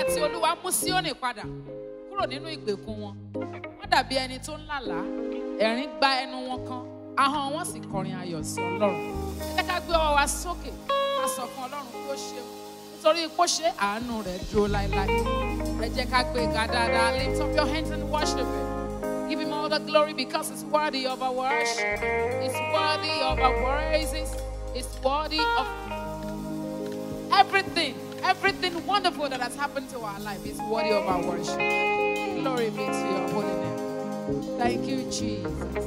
tí olúwa mú síónì padà kúrò nínú ìgbèkùn wọn wọ́n dàbí ẹni tó ń lálàá ẹ̀rín gba ẹnu wọn kan ahọ́n wọn sì kọrin ayọ̀ sí ọlọ́run ẹ jẹ́ ká gbé ọwọ́ wa sókè ká sọ fún ọlọ́run kó ṣeun nítorí kó ṣe àánú rẹ̀ dúró láéláé ẹ jẹ́ ká gbé ga dáadáa lift up your hands and worship him give him all the glory because it's worthy of our worship it's worthy of our praises it's worthy of everything everything wonderful that has happened to our life is worthy of our worship glory be to your holy name thank you jesus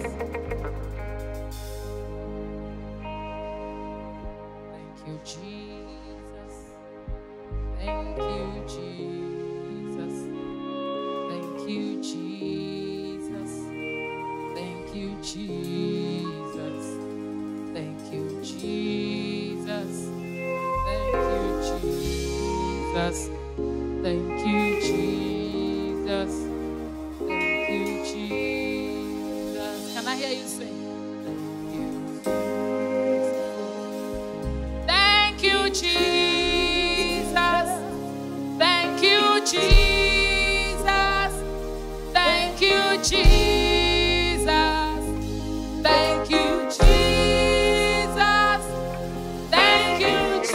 thank you jesus thank you jesus thank you jesus thank you jesus thank you jesus Thank you, Jesus. Thank you, Jesus. Thank you, Jesus. Can I hear you sing? Thank you, Jesus. Thank you, Jesus. Thank you, Jesus. Thank you, Jesus. Thank you,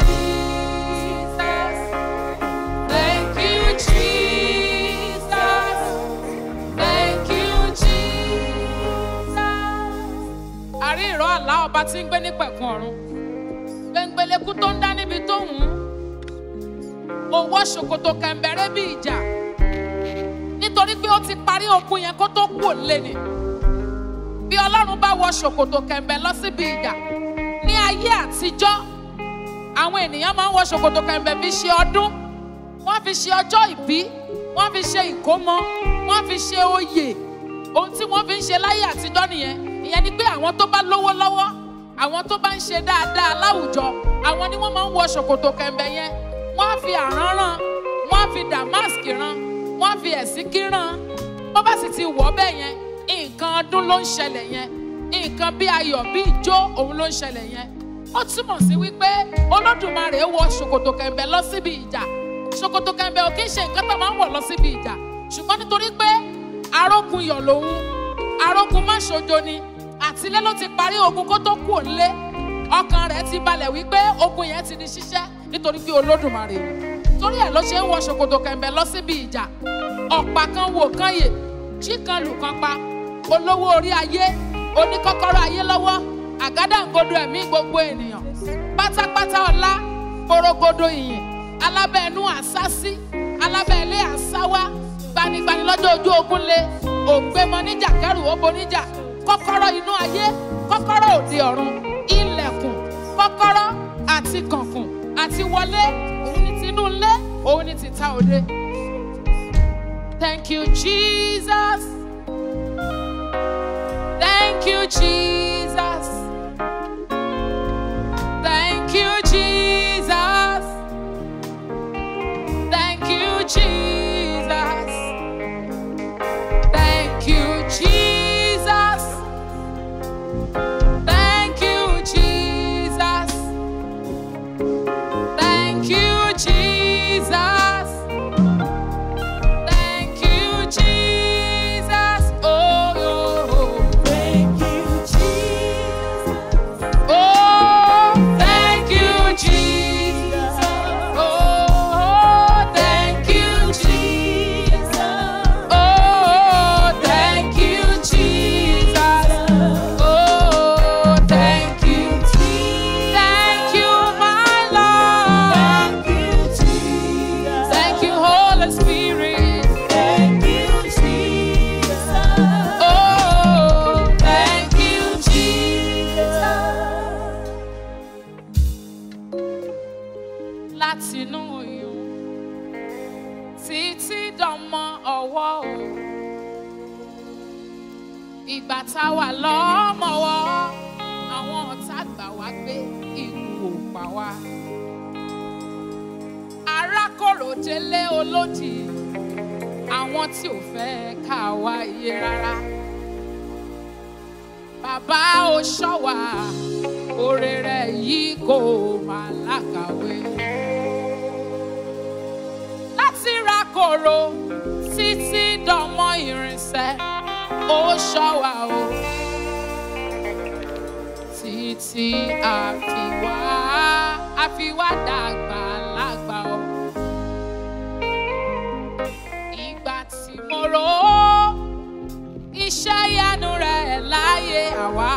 Jesus. Thank you, Jesus. Thank you, Jesus. Àrí ìrọ̀ àlá ọba tí ń gbé ní pẹ̀kun ọ̀run. Gbẹ̀ngbẹ̀lẹ̀kú tó ń dá níbi tó wù ú. Owó ṣòkòtò kẹ̀m̀bẹ̀rẹ̀ bí ìjà. Nítorí pé ó ti parí ogun yẹn kó tó kú òlé ni. Bí Ọlọ́run bá wọ ṣòkòtò kẹ̀m̀bẹ̀ lọ síbi ìjà. Ní ayé àtijọ́, àwọn ènìyàn máa ń wọ ṣòkòtò kẹ̀m̀bẹ̀ fi ṣe ọdún wọ́n fi ṣe ọjọ́ ìbí wọ́n fi ṣe ìkómọ wọ́n fi ṣe oyè ohun tí wọ́n fi ń ṣe láyé àtijọ́ nìyẹn ìyẹn ni pé àwọn tó bá lówó lọ́wọ́ àwọn tó bá ń ṣe dáadáa láwùjọ àwọn ni wọ́n máa ń wọ ṣòkòtò kẹ̀m̀bẹ̀ yẹn wọ́n á fi àrán rán wọ́n á fi damask rán wọ́n á fi ẹ̀sìnkí rán bó bá sì ti wọ̀ bẹ́ẹ̀ yẹn nǹkan ọdún ló ń ṣẹlẹ̀ yẹn nǹkan bí ayọ̀ bí ijó òun ló ń ṣẹlẹ̀ yẹn ó túmọ̀ sí wípé olódùmarè wọ ṣòkòtò kẹ̀m̀bẹ̀ lọ síbi ìjà ṣòkòtò kẹ̀m̀bẹ̀ ò kí ń ṣe nǹkan tó máa ń wọ̀ lọ síbi ìjà ṣùgbọ́n nítorí pé arógun yọ̀ lòun arógun má ṣojo ni àtilé ló ti parí ogun kó tó kú òǹlé ọkàn rẹ̀ ti balẹ̀ wípé ogun yẹn ti di ṣíṣẹ́ nítorí pé olódùmarè ni torí ẹ̀ ló ṣe ń wọ ṣòkòtò kẹ̀m̀bẹ̀ lọ síbi ìjà ọ̀pá kan wò kan yè jí kan lù kan pa olówó orí ayé oníkọ́kọ́rọ́ ayé lọ́wọ́ àgádágodo ẹ̀mí gbogbo ènìyàn pátápátá ọlá porogodo ìyìn alábẹ́ẹ̀nú àsásí alábẹ́ẹ̀lé àsáwá gbanigbani lọ́jọ́ ojú ogun lé òǹgbẹ́mọ níjà kẹrù óbo níjà kọ́kọ́rọ́ inú ayé kọ́kọ́rọ́ òde ọ̀run ilẹ̀kùn kọ́kọ́rọ́ àti kànkùn àti wọlé òun ni tinú ilé òun ni tìta òde. Thank you, Jesus. Thank you, Jesus. Thank you, Jesus. Thank you, Jesus. Thank you, Jesus. Thank you, Jesus. Thank you, Jesus. Thank you, Jesus. Oh, oh, oh. Thank you, Jesus. Oh, thank you, Jesus. Oh, thank you, Jesus. Oh, thank you, Jesus. Oh, thank you, Thank you, my Lord. Thank you, Jesus. Thank you, Holy Spirit. Thank you, Jesus. Oh, thank you, Jesus. látinú oyún títí dánmọ́ ọwọ́ o. Ìgbà tá a wà lọ́mọ́wọ́, àwọn ọ̀tá gbà wá gbé ikú ò pa wá. Arákòrò délé olódì, àwọn tí ò fẹ́ ká wá iye rárá. Bàbá ò ṣọ́ wa, oore rẹ̀ yìí kò máa lákàwé láti ra kóró títí dọmọ irinṣẹ́ ó ṣọ́ wa o títí àfiwá àfiwá dàgbà lágbà o. Ìgbà tí mo rò ó iṣẹ́ ìyanu rẹ̀ láyé àwa.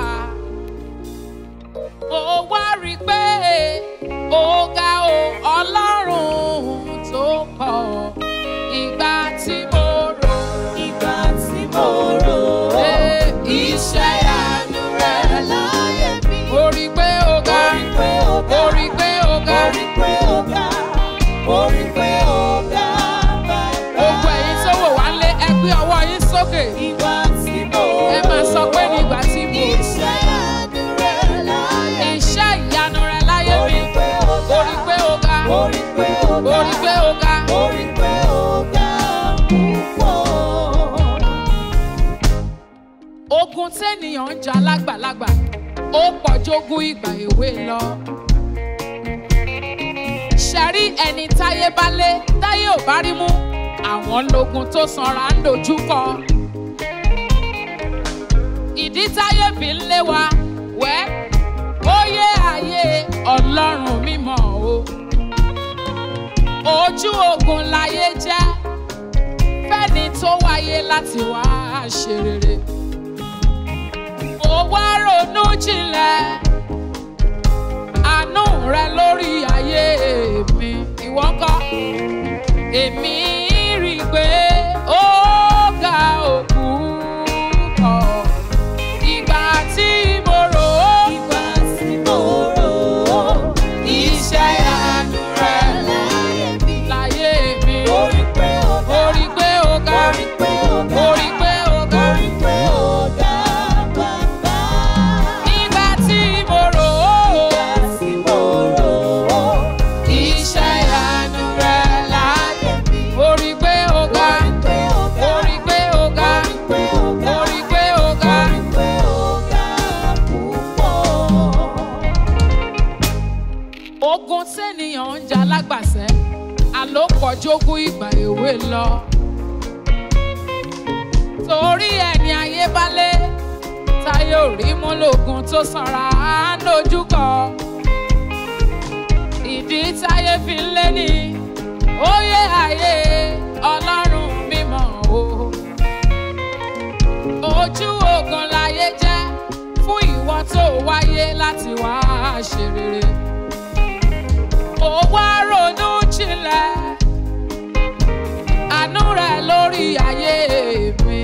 Mo wá rí i pé ó ga o ọlọ́run tó pọ̀. Ìgbà tí mo rò Ìgbà tí mo rò ó, pé iṣẹ́ ìyanu rẹ̀ láyé mi. Mo rí i pé ó ga. Mo rí pé ó ga. Mo rí i pé ó ga. Mo rí pé ó ga. Mo rí pé ó ga bàbá. Gbogbo ẹ̀yin tó wò wá lé ẹ gbé ọwọ́ yín sókè. Ìgbà tí mo rò ó, Ẹ máa sọ pé nígbà tí mo rò. iṣẹ́ ìyanu rẹ̀ láyé mi. Iṣẹ́ ìyanu rẹ̀ láyé Mo mi. rí pé ó Mo ga. rí i pé ó ga. Mo rí pé ó Mo ga. rí i pé ó ga. Mo rí pé ó ga púpọ̀. Ogun tẹ́nìyàn ń jà lágbàlagbà, ó pọ̀ jógún ìgbà èwe lọ. Ṣẹ̀rí ẹni táyé bá lé, táyé ò bá rí mú, àwọn lógun tó sanra ń dojúkọ. Ìdí táyé fi ń lé wa, wẹ́, ó yé ayé ọlọ́run mímọ́ o. Ojú ogun láyé jẹ́, fẹ́ni tó wáyé láti wá ṣe rere mo wá ronú jinlẹ̀ àánú rẹ lórí ayé mi ìwọ ńkọ́ èmi rí i pé ó ga òkú kọ̀ ìgbà tí mo rò ó Ìgbà tí mo rò ó, iṣẹ́ ìyanu rẹ láyé mi. láyé mi Mo rí pé ó ga. mo rí i pé ó ga Mo rí pé ó ga. mo rí i pé ó ga Mo rí pé ó ga bàbá. ìgbà tí mo rò ó. Ìgbà tí mo rò ó, Iṣẹ́ ìyanu rẹ̀ láyé mi. Mo rí pé ó ga, Mo rí pé ó ga. mo rí pé ó ga, Mo rí pé ó ga. mo rí pé ó ga. Mo rí pé ó ga púpọ̀. Ogun tẹ́nìyàn ń jà lágbàsẹ́, àlòpọ̀jogún ìgbà èwe lọ. Torí ẹni ayé bá lé, táyé ò rí mú lògùn tó sanra á dojúkọ. Ìdí táyé fi ń lé ní, ó yé ayé ọlọ́run mímọ́ o. ojú ogun láyé jẹ́ fún ìwọ tó wáyé láti wá ṣe rere. Mo wá ronú jinlẹ̀ àánú rẹ̀ lórí ayé mi.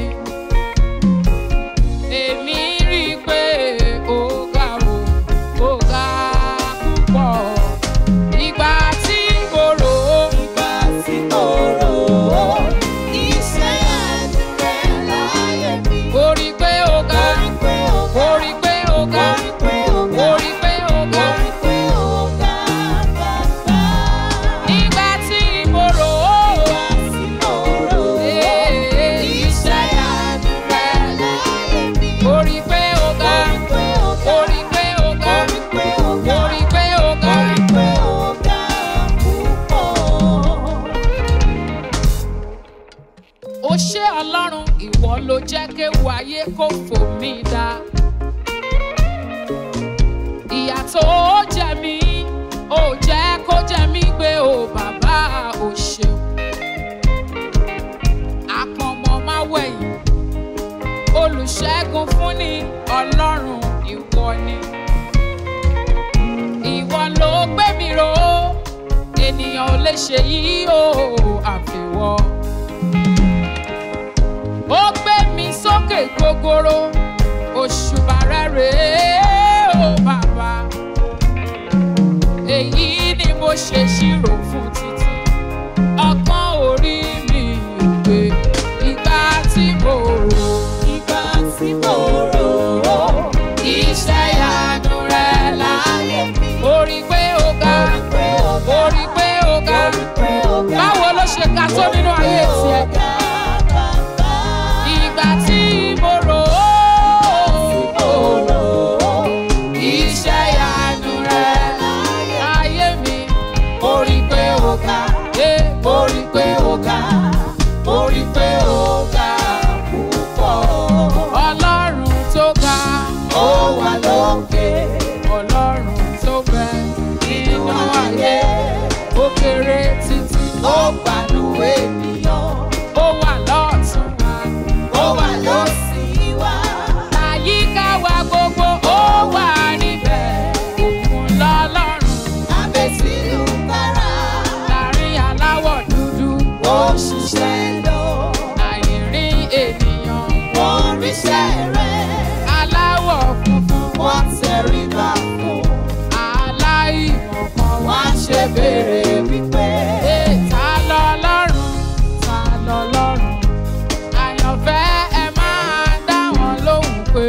Èmi rí i pé ó ga o, ó ga púpọ̀. Ìgbà tí mo rò ó, Ìgbà tí mo rò ó, iṣẹ́ ìyanu rẹ̀ láyé mi. mo rí i pé ó ga, Mo rí pé ó ga. mo rí i pé ó ga, Mo rí pé ó ga. mo rí i pé ó Mo ga. rí pé ó ga bàbá. Nígbà tí mo rò ó, Ìgbà tí mo rò ó, iṣẹ́ ìyanu rẹ̀ láyé mi. mo rí i pé ó ga, Mo rí pé ó ga. mo rí i pé ó ga, Mo rí pé ó ga. mo rí i pé ó Mo ga. rí pé ó ga púpọ̀. Ó ṣé Ọlọ́run ìwọ ló jẹ́ kéwu ayé kó fò mí dá. Ìyà tó jẹ mí, ó jẹ́ kó jẹ mí gbé o bàbá ò ṣeun. Àpọ̀nmọ́ máa wẹ̀yìn, olùṣègùn fún ni Ọlọ́run ìwọ ni. Ìwọ ló gbé mi ró, ènìyàn ò lè ṣe yìí o àfiwọ́ ó gbé mi sókè gogoro òṣùbà rẹ̀ rèé o bàbá èyí ni mo ṣe ṣírò fún títí ọgbọ́n orí mi gbé ìgbà tí mo rò Ìgbà tí mo rò ó, iṣẹ́ ìyanu rẹ̀ láyé mi. mo rí pé ó ga Mo rí pé ó ga. mo rí pé ó ga Mo rí pé ó ga. báwo ló ṣe ga tó nínú ayé tiẹ̀ ìgbà tí mo rò ó iṣẹ́ ìyanu rẹ̀ láyé mi. Orí ó gbanú ènìyàn. ó wà lọ́ọ̀tún wa. Ó wà lọ́sí wa. àyíká wa gbogbo ó wà níbẹ̀. òun lọ́lọ́run Abẹ́sílù kára. láàrin aláwọ̀ dúdú. Ó ṣiṣẹ́ lọ. àìrí ènìyàn Wọ́n ríṣẹ́ rẹ̀. aláwọ̀ funfun. Wọ́n tẹríba fún. aláìmọ̀kan wá Wọ́n ṣe béèrè wípé. Ee, ta lọ́lọ́run ta lọ́lọ́run àyànfẹ́ ẹ máa dá wọn lóhùn pé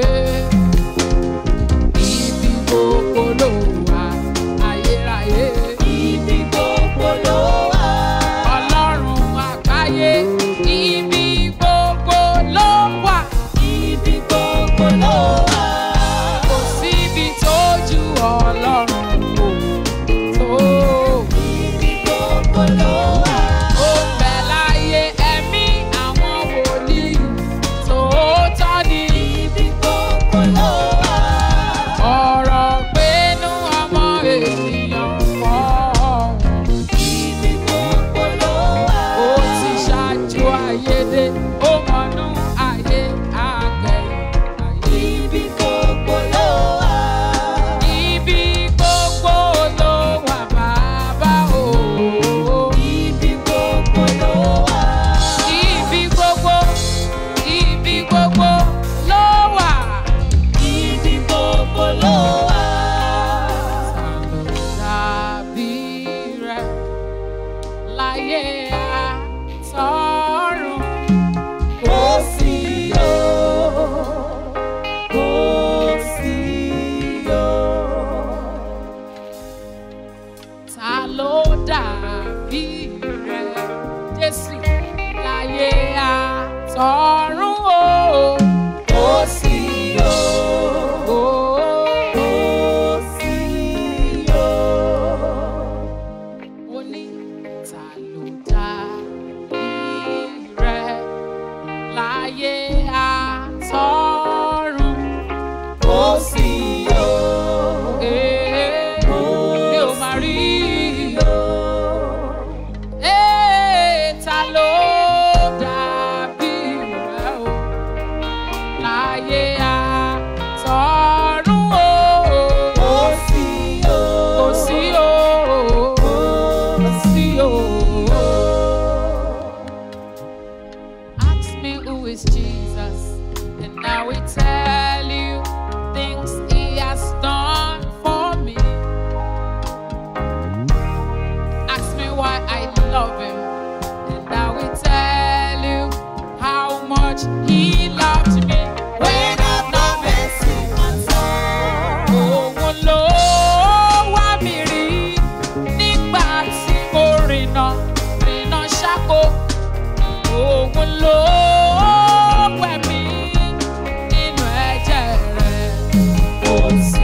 ibi gbogbo ló wà ayérayé Ibi gbogbo ló wà. ọlọ́run àgbáyé ibi gbogbo ló wà Ibi gbogbo ló wà. kò síbi tó ju ọlọ́run kò tó. Ibi gbogbo ló wà. Ó ń bẹ láyé ẹ̀mí àwọn wòlíì tòótọ́ ni. Ibi gbogbo ló wà. Ọ̀rọ̀ gbénú ọmọ ènìyàn kọ́ ọ̀hún. Ibi gbogbo ló wà. Ó ti ṣáájú ayédè, ó mọ̀nú ayé àgbẹ̀yìn ayé. Ibi gbogbo ló wà. Ibi gbogbo ló wà bàbá o. Ibi gbogbo ló wà. Ibi gbogbo, ibi gbogbo ló wà. Ibi gbogbo ló wà. Tàbí rẹ̀ láyé àtọ́run. Kò sí o. Kò sí o. Ta ló dàbí rẹ̀ Jésù láyé àtọ́run o? Kò sí o. Ó Kò sí o. ó ní ta ló dàbí rẹ̀ láyé àtọ́run. Kò sí o. Ee, mi ò máa rí o. Ee, ta ló dàbí rẹ̀ o láyé àtọ́run o? Kò sí o. Kò sí o, kò sí o. Ask me who is Jesus, and I will tell you things He has done for me. Ask me why I love Him, and I will tell you how much He loved me. When I've not mercy on some. Òun ló wá mi rí nígbà tí mo rìnà rìnà ṣáko. Òun ló wẹ̀ mí nínú ẹ̀jẹ̀ rẹ̀. Kò sí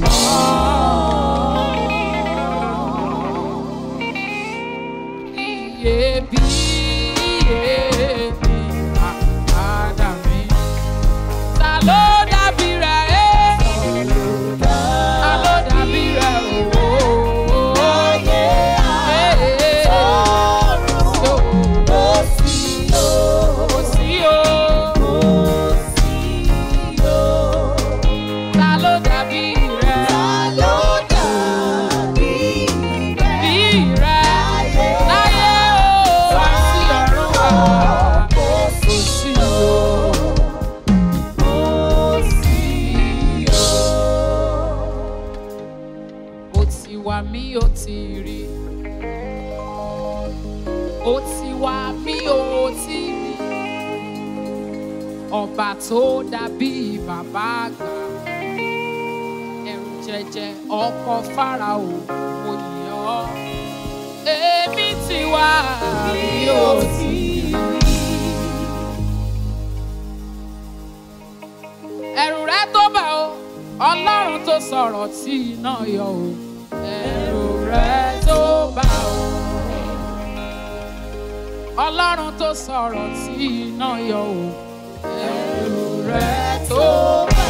Iyebíye ni àpáàdà mi. Ta ló dàbí rẹ̀ ẹ́? Ta ló dàbí rẹ̀ o? Láyé àtọ́run. Kò sí o. Kò sí o. Kò sí o. Ta ló dàbí rẹ̀? Ta ló dàbí rẹ̀? Bí rẹ̀ láyé o, wá sí ọ̀run wá. Kò sí o. Kò sí o. Ó ti wá mí ó ti rí. Ó ti wá mí ó ti rí. Ọba tó dàbí bàbá àgbà. Ẹ̀rù jẹjẹ ọkọ Fáráò mo yìn ọ́. Èmi ti wá mí ó ti rí. Ẹ̀rù rẹ tó bẹ̀ o, Ọlọ́run tó sọ̀rọ̀ tí iná yọ o. Ẹ̀rù rẹ tó bá o. Ọlọ́run tó sọ̀rọ̀ tí iná yọ o. Ẹ̀rù rẹ tó bá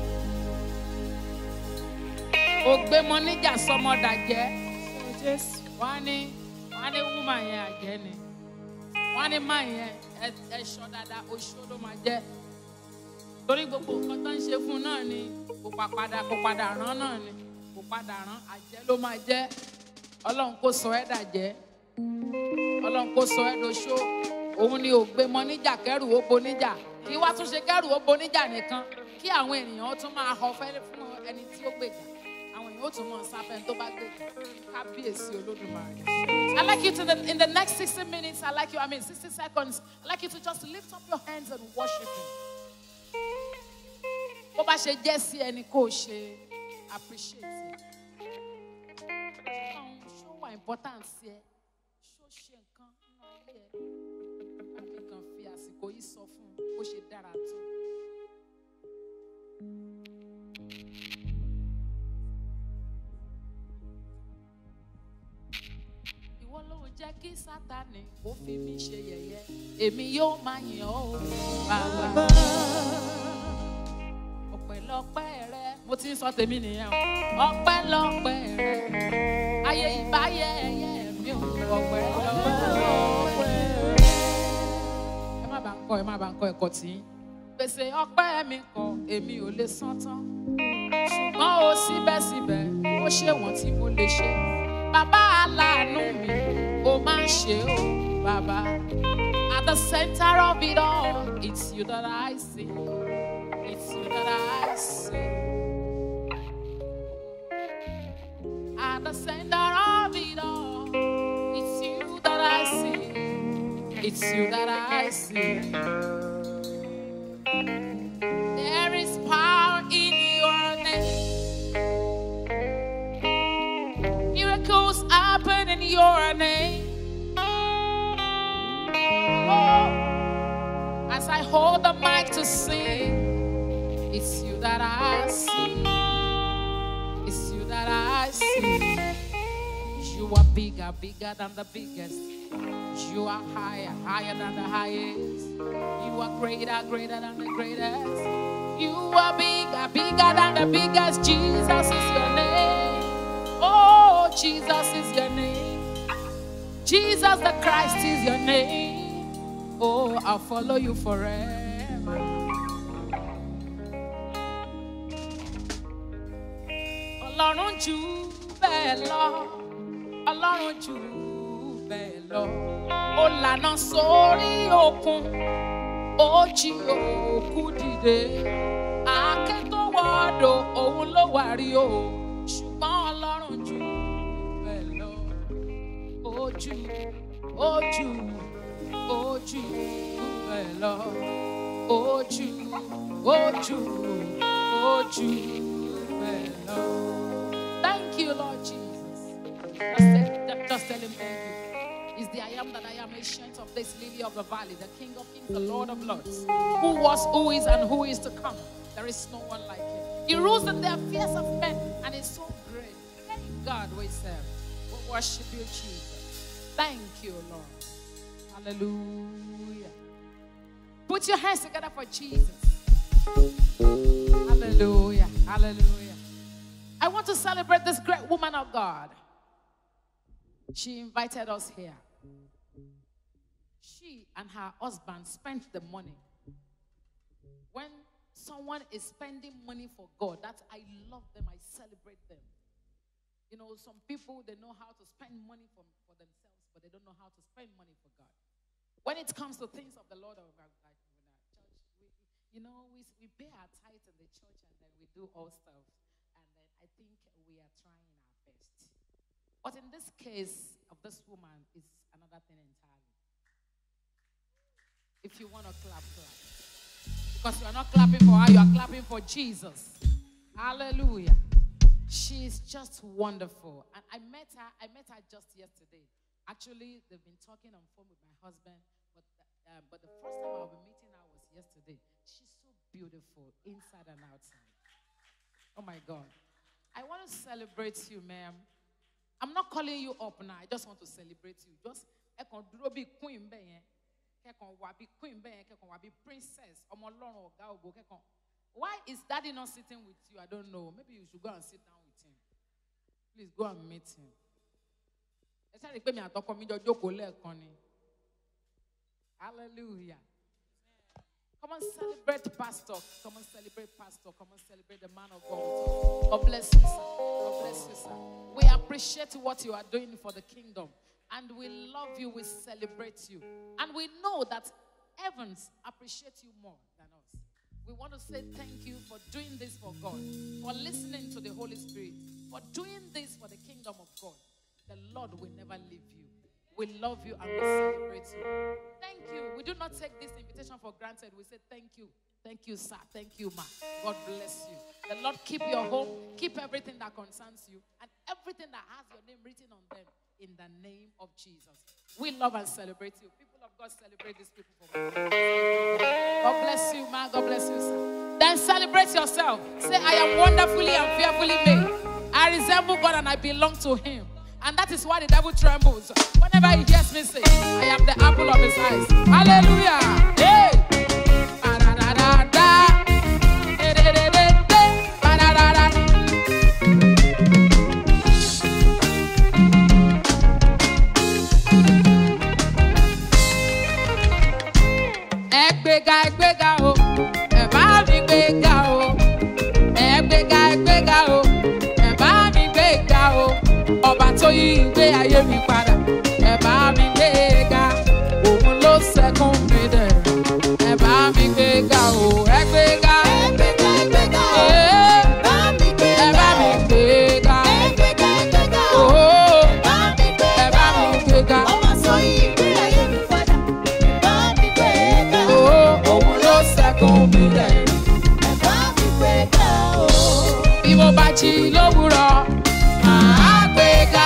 o. Ó gbé mọ níjà sọmọdà jẹ́. Jésù. wọ́n á ní wọ́n á ní wúmà yẹn àjẹ́ ni wọ́n á ní má yẹn ẹ- ẹ̀ṣọ́ dáadáa oṣó ló máa jẹ́ torí gbogbo nǹkan tó ń ṣe fún un náà ni kò pa padà kò padà rán náà ni kò padà rán àjẹ́ ló máa jẹ́ ọlọ́run kò sọ ẹ́ dàjẹ́ ọlọ́run kò sọ ẹ́ doṣó òun ni ò gbé mọ níjà kẹrù ó bo níjà kí wá tún ṣe kẹrù ó bo níjà nìkan kí àwọn ènìyàn ó tún máa họ fẹ́ fún ẹni tí ó gbèjà àwọn èèyàn ó tún mọ̀ sáfẹ́ tó bá gbèjà kábíyèsí olódùmarè. I like you to the, in the next 60 minutes, I like you, I mean 60 seconds, I like you to just lift up your hands and worship him. Bó bá ṣe jẹ́ sí ẹni kó o ṣe appreciate it. Ọlọ́run ṣó wà important sí ẹ, ṣó ṣe nǹkan nínú ayé ẹ. Bámi kan fi àsìkò yìí sọ fún un bó ṣe dára tó. Ìwọ ló jẹ́ kí Sátánì kó fi mí ṣe yẹ̀yẹ́. Èmi yóò máa yìn ọ́ o, bàbá. Ọpẹ́lọpẹ́ rẹ, mo ti ń sọ tèmi nìyẹn o. Ọpẹ́lọpẹ́ rẹ, ayé ìbáyé ẹyẹ mi ò ọpẹ́lọpẹ́ rẹ. Ẹ má bàa ń kọ́ ẹ má bàa ń kọ́ ẹ̀kọ́ tí. Gbèsè ọpẹ́ mi kọ, èmi ò lè san tán. Ṣùgbọ́n o síbẹ̀síbẹ̀, ó ṣe wọ̀n tí mo lè ṣe. Bàbá aláàánú mi, ó máa ń ṣe o, bàbá. At the center of it all, it's you that I see. It's you that I see. At the center of it all, it's you that I see. It's you that I see. There is power in your name. Miracles happen in your name. Oh, as I hold the mic to sing, it's you that I see. It's you that I see. You are bigger, bigger than the biggest. You are higher, higher than the highest. You are greater, greater than the greatest. You are bigger, bigger than the biggest. Jesus is your name. Oh, Jesus is your name. Jesus the Christ is your name. Oh, I'll follow you forever. Ọlọ́run jù bẹ́ẹ̀ lọ. Ọlọ́run jù bẹ́ẹ̀ lọ. Ó lànà sórí òkun. Ó jí òkú dìde. Àáké tó wọ́dọ̀ òun ló wà rí o. Ṣùgbọ́n Ọlọ́run jù bẹ́ẹ̀ lọ. Ojú, ojú, ojú bẹ́ẹ̀ lọ. Ojú, ojú, ojú bẹ́ẹ̀ lọ. Thank you, Lord Jesus. Just tell, just tell him thank you. Is the I am that I am ancient of this lily of the valley, the King of kings, the Lord of lords, who was, who is, and who is to come. There is no one like him. He rules in the affairs of men and is so great. Thank God we serve. We worship you, Jesus. Thank you, Lord. Hallelujah. Put your hands together for Jesus. Hallelujah. Hallelujah. I want to celebrate this great woman of God. She invited us here. She and her husband spent the money. When someone is spending money for God, that's I love them, I celebrate them. You know, some people they know how to spend money for, for themselves, but they don't know how to spend money for God. When it comes to things of the Lord of our like in our church, we, you know, we, we pay our tithe in the church and then we do all stuff. And then I think we are trying our best. But in this case of this woman is another thing entirely. If you want to clap, clap. Because you are not clapping for her, you are clapping for Jesus. Hallelujah. She's just wonderful. And I met her, I met her just yesterday. Actually, they've been talking on phone with my husband, but, uh, but the first time I'll be meeting her was yesterday. She's so beautiful, inside and outside. Oh my God. I want to celebrate you, ma'am. I'm not calling you up now. I just want to celebrate you. Just ẹ kàn dúró bíi queen bẹ́ẹ̀ yẹn. Kẹ́kàn wà bíi queen bẹ́ẹ̀ yẹn. Kẹ́kàn wà bíi princess. Ọmọ ọlọ́run ọ̀gá ògo kẹ́kàn. Why is daddy not sitting with you? I don't know. Maybe you should go and sit down with him. Please go and meet him. ẹ sáré pé mi àtọkọ mi jọ jókòó lẹ́ẹ̀kan ni hallelujah come on celebrate pastor come on celebrate pastor come on celebrate the man of God with us. God bless you sir God bless you sir we appreciate what you are doing for the kingdom and we love you we celebrate you and we know that heavens appreciate you more than us we want to say thank you for doing this for God, for listening to the Holy Spirit, for doing this for the kingdom of God. The Lord will never leave you. We love you and we celebrate you. Thank you. We do not take this invitation for granted. We say thank you. Thank you, sir. Thank you, ma. God bless you. The Lord keep your home, keep everything that concerns you, and everything that has your name written on them in the name of Jesus. We love and celebrate you. People of God celebrate these people for me. God bless you, man. God bless you, sir. Then celebrate yourself. Say, I am wonderfully and fearfully made. I resemble God and I belong to Him. And that is why the devil trembles. Whenever he hears me say, I am the apple of his eyes. Hallelujah. Hey. Ba-da-da-da-da. De-de-de-de-de. Ba-da-da-da. ẹ gbéga ẹ gbéga o ẹ bá mi gbéga o ẹ gbéga ẹ gbéga o ẹ bá mi gbéga o ọba tó yí ìgbé ayé mi padà ẹ bá mi gbéga òun ló sẹkún mi dẹ ẹ bá mi gbéga o ẹ gbéga Ẹgbẹ́ga ẹgbẹ́ga o, ee bá mi ẹ bá mi gbéga. gbéga Ẹgbẹ́ga ẹgbẹ́ga o, ooo bá mi ẹ bá mi gbéga gbéga o. Ọmọ sọ ìgbé ayé mi padà, bá mi gbéga. ooo òun ló sẹkún mi dẹ. Ẹ bá mi gbéga o. bí mo bá jí lówùrọ̀ màá gbéga.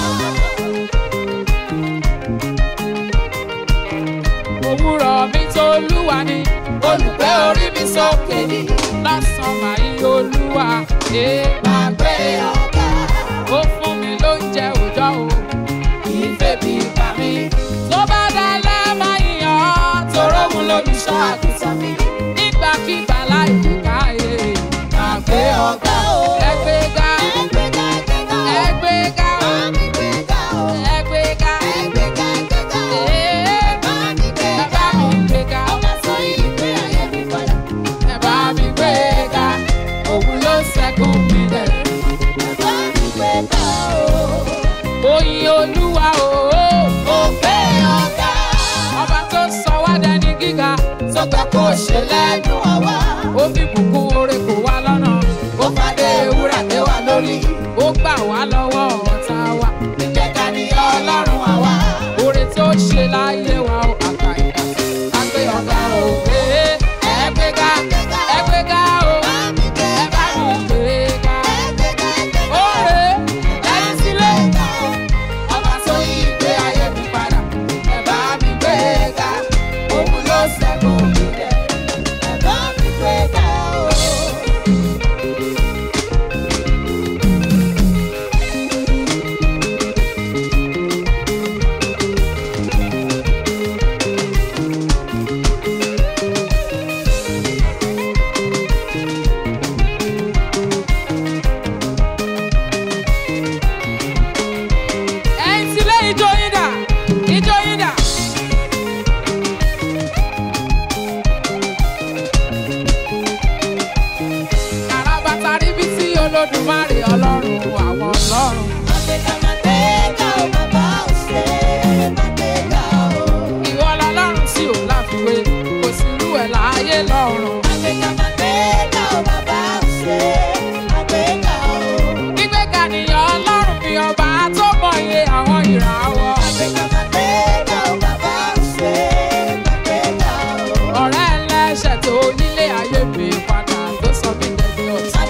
òwúrọ̀ mi tó lúwa ni olùgbé orí mi sókè ni lọ́sàn-án màá yí olúwa ẹ máa gbé ọ̀gá. ó fún mi lóúnjẹ òòjọ́ o ìfẹ́ bí pa mí. tó bá dalẹ̀ máa yàn án toró mu lólùṣọ́ àgùntàn mi nígbàkigbà láì fi káyé máa gbé ọ̀gá o. ẹgbẹ́ga Ẹgbẹ́ga ẹgbẹ́ga o, ẹgbẹ́ga bá mi gbéga o. ẹgbẹ́ga Ẹgbẹ́ga ẹgbẹ́ga o, ee bá mi ẹ gbéga bá o. mi gbéga Ọmọ sọ ìgbé ayé mi padà, ẹ bá mi gbéga òun ló ṣẹ́gun mi lẹ̀. ẹ bá mi gbéga o. oyin olúwa o Mo fẹ́ ọ̀gá. ọba tó sọ wá dẹni gíga tó gbà kó ṣe lẹ́nu àwa. ó fi bùkún oore kò wá lọ́nà ó fàdé ewúrà lé wa lórí ó gbà wá lọ́wọ́ ọ̀tá wa ìgbéga ni ọlọ́run àwa oore tó ṣe láyé wa ó àgbà ìgbà àgbé ọ̀gá o ee ẹgbẹ́ga ẹgbẹ́ga o ẹ bá mi gbéga oore lẹ́yìn sílé ọba tó yí ìgbé ayé mi padà ẹ bá mi gbéga òun ló ṣẹ́gun mi dẹ̀. ẹ̀yin sílé ijó yín dà ijó yín dà. àràbàtà ríbi tí olódùmarè ọlọ́run àwọn ọlọ́run. ìwọ lọlọ́run tí ò láfiwé kò sí irú ẹ̀ láàyè lọ́run. gbígbéga nìyàn ọlọ́run fi ọba tó mọ iye àwọn ìràwọ̀. ọ̀rẹ́ ẹlẹ́ṣẹ̀ tó nílé ayé mi padà tó sọ mí dẹni ọ̀tá.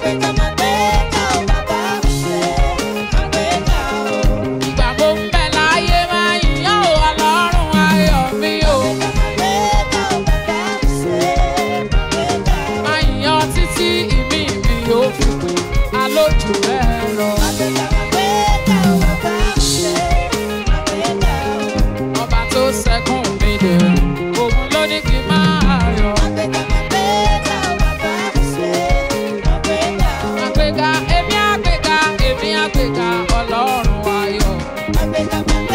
ìgbà mo ń bẹ láyé máa yíyan o ọlọ́run ayọ̀ mi o. máa yíyan títí ìmí mi yóò fi pè alójú bẹ́ẹ̀ lọ. ọba tó sẹ́kùn mi dè òun ló ní kí n máa yọ̀. àgbéga èmi àgbéga èmi àgbéga ọlọ́run ayọ̀. Àgbéga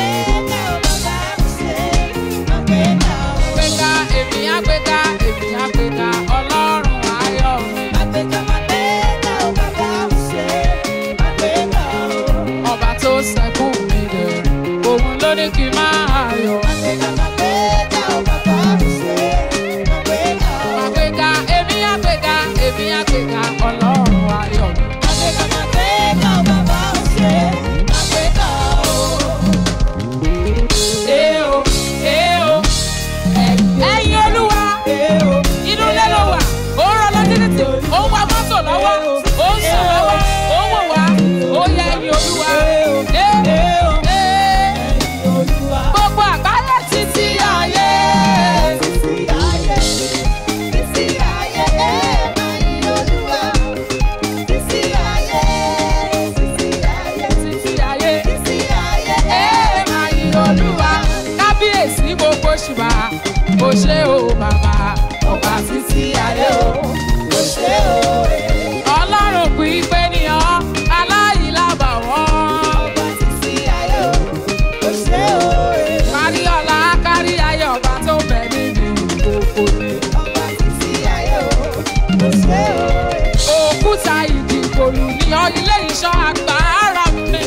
òkúta ìdìbòlù ní ọ ilé ìṣọ́ agbára mi.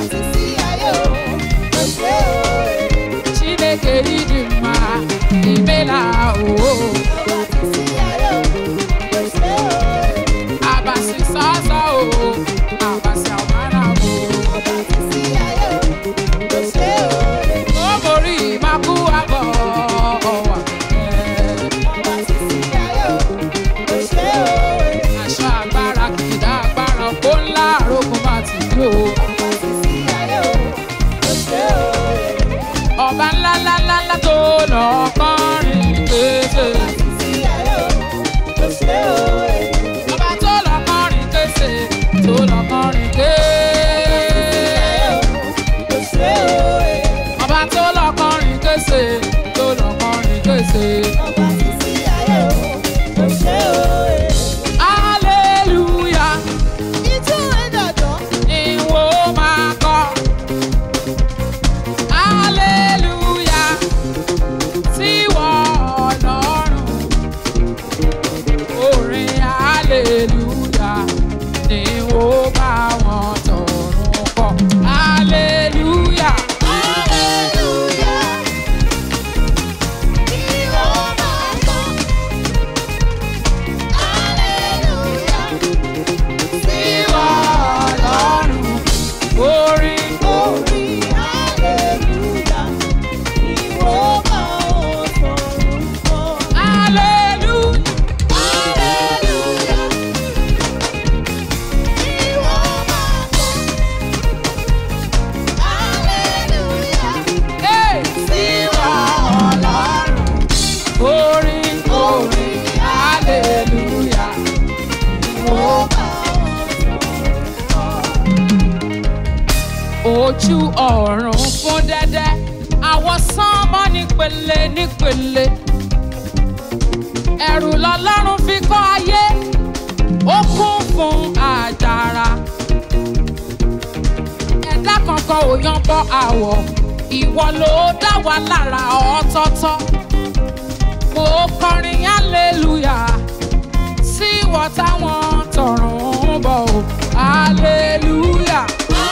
Chineke ịdị mma imela o abasi sasa o abasi amara o omori maku abọ ọwa aṣọ agbára kìdá agbára kó ńlá àrókùn bá ti dé o ọba ńlá ńlá ńlá ńlá tó lọ kọrin kése ọba tó lọ kọrin kése tó lọ kọrin kése. ọba tó lọ kọrin kése tó lọ kọrin kése. hallelujah ìwọ máa kọ. hallelujah síwọ ọlọ́run. orin hallelujah ni ó bá wọn tọ̀run kọ. hallelujah. síwọ ọlọ́run. orin hallelujah. Hey, síwọ ọlọ́run. orin orin hallelujah. ojú ọ̀run fún dẹ́dẹ́ àwọn sánmọ́ nípele nípele ẹ̀rù lọ́lọ́run fi kọ́ ayé ó kún fún àjàrà ẹ̀dá kankan ò yan bọ́ àwọ̀ ìwọ ló dá wa lára ọ̀tọ̀ọ̀tọ̀ mo kọrin hallelujah sí ìwọ táwọn tọ̀run ń bọ̀ o hallelujah.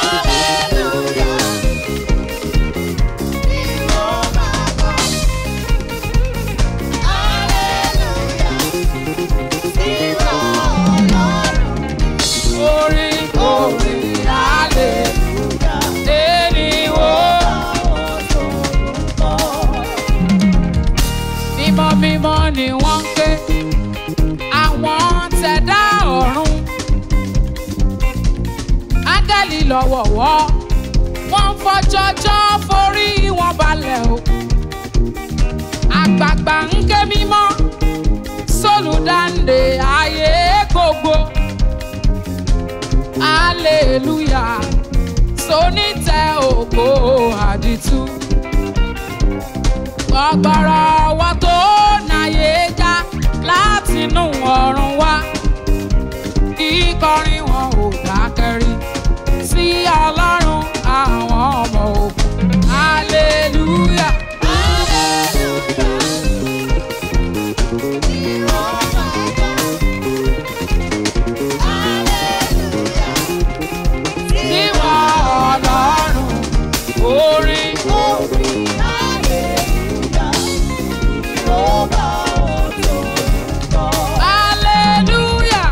orin orin hallelujah. Ènìwó mímọ́ mímọ́ ni wọ́n ń ké àwọn tẹ̀dá ọ̀run áńgẹ́lì lọ́wọ́wọ́ wọ́n ń fọjọ́jọ́ forí wọn balẹ̀ o àgbààgbà ń ké mímọ́ sólùdáǹdè ayé gbogbo hallelujah sonítẹ̀ ògo àdìtú ọgbọrọ ọwọ́ tó náyé já látinú ọ̀run wá kíkọrin wọn ò dákẹ́rí sí ọlọ́run àwọn ọmọ ogun hallelujah. Ìwọ ọlọ́run orin hallelujah.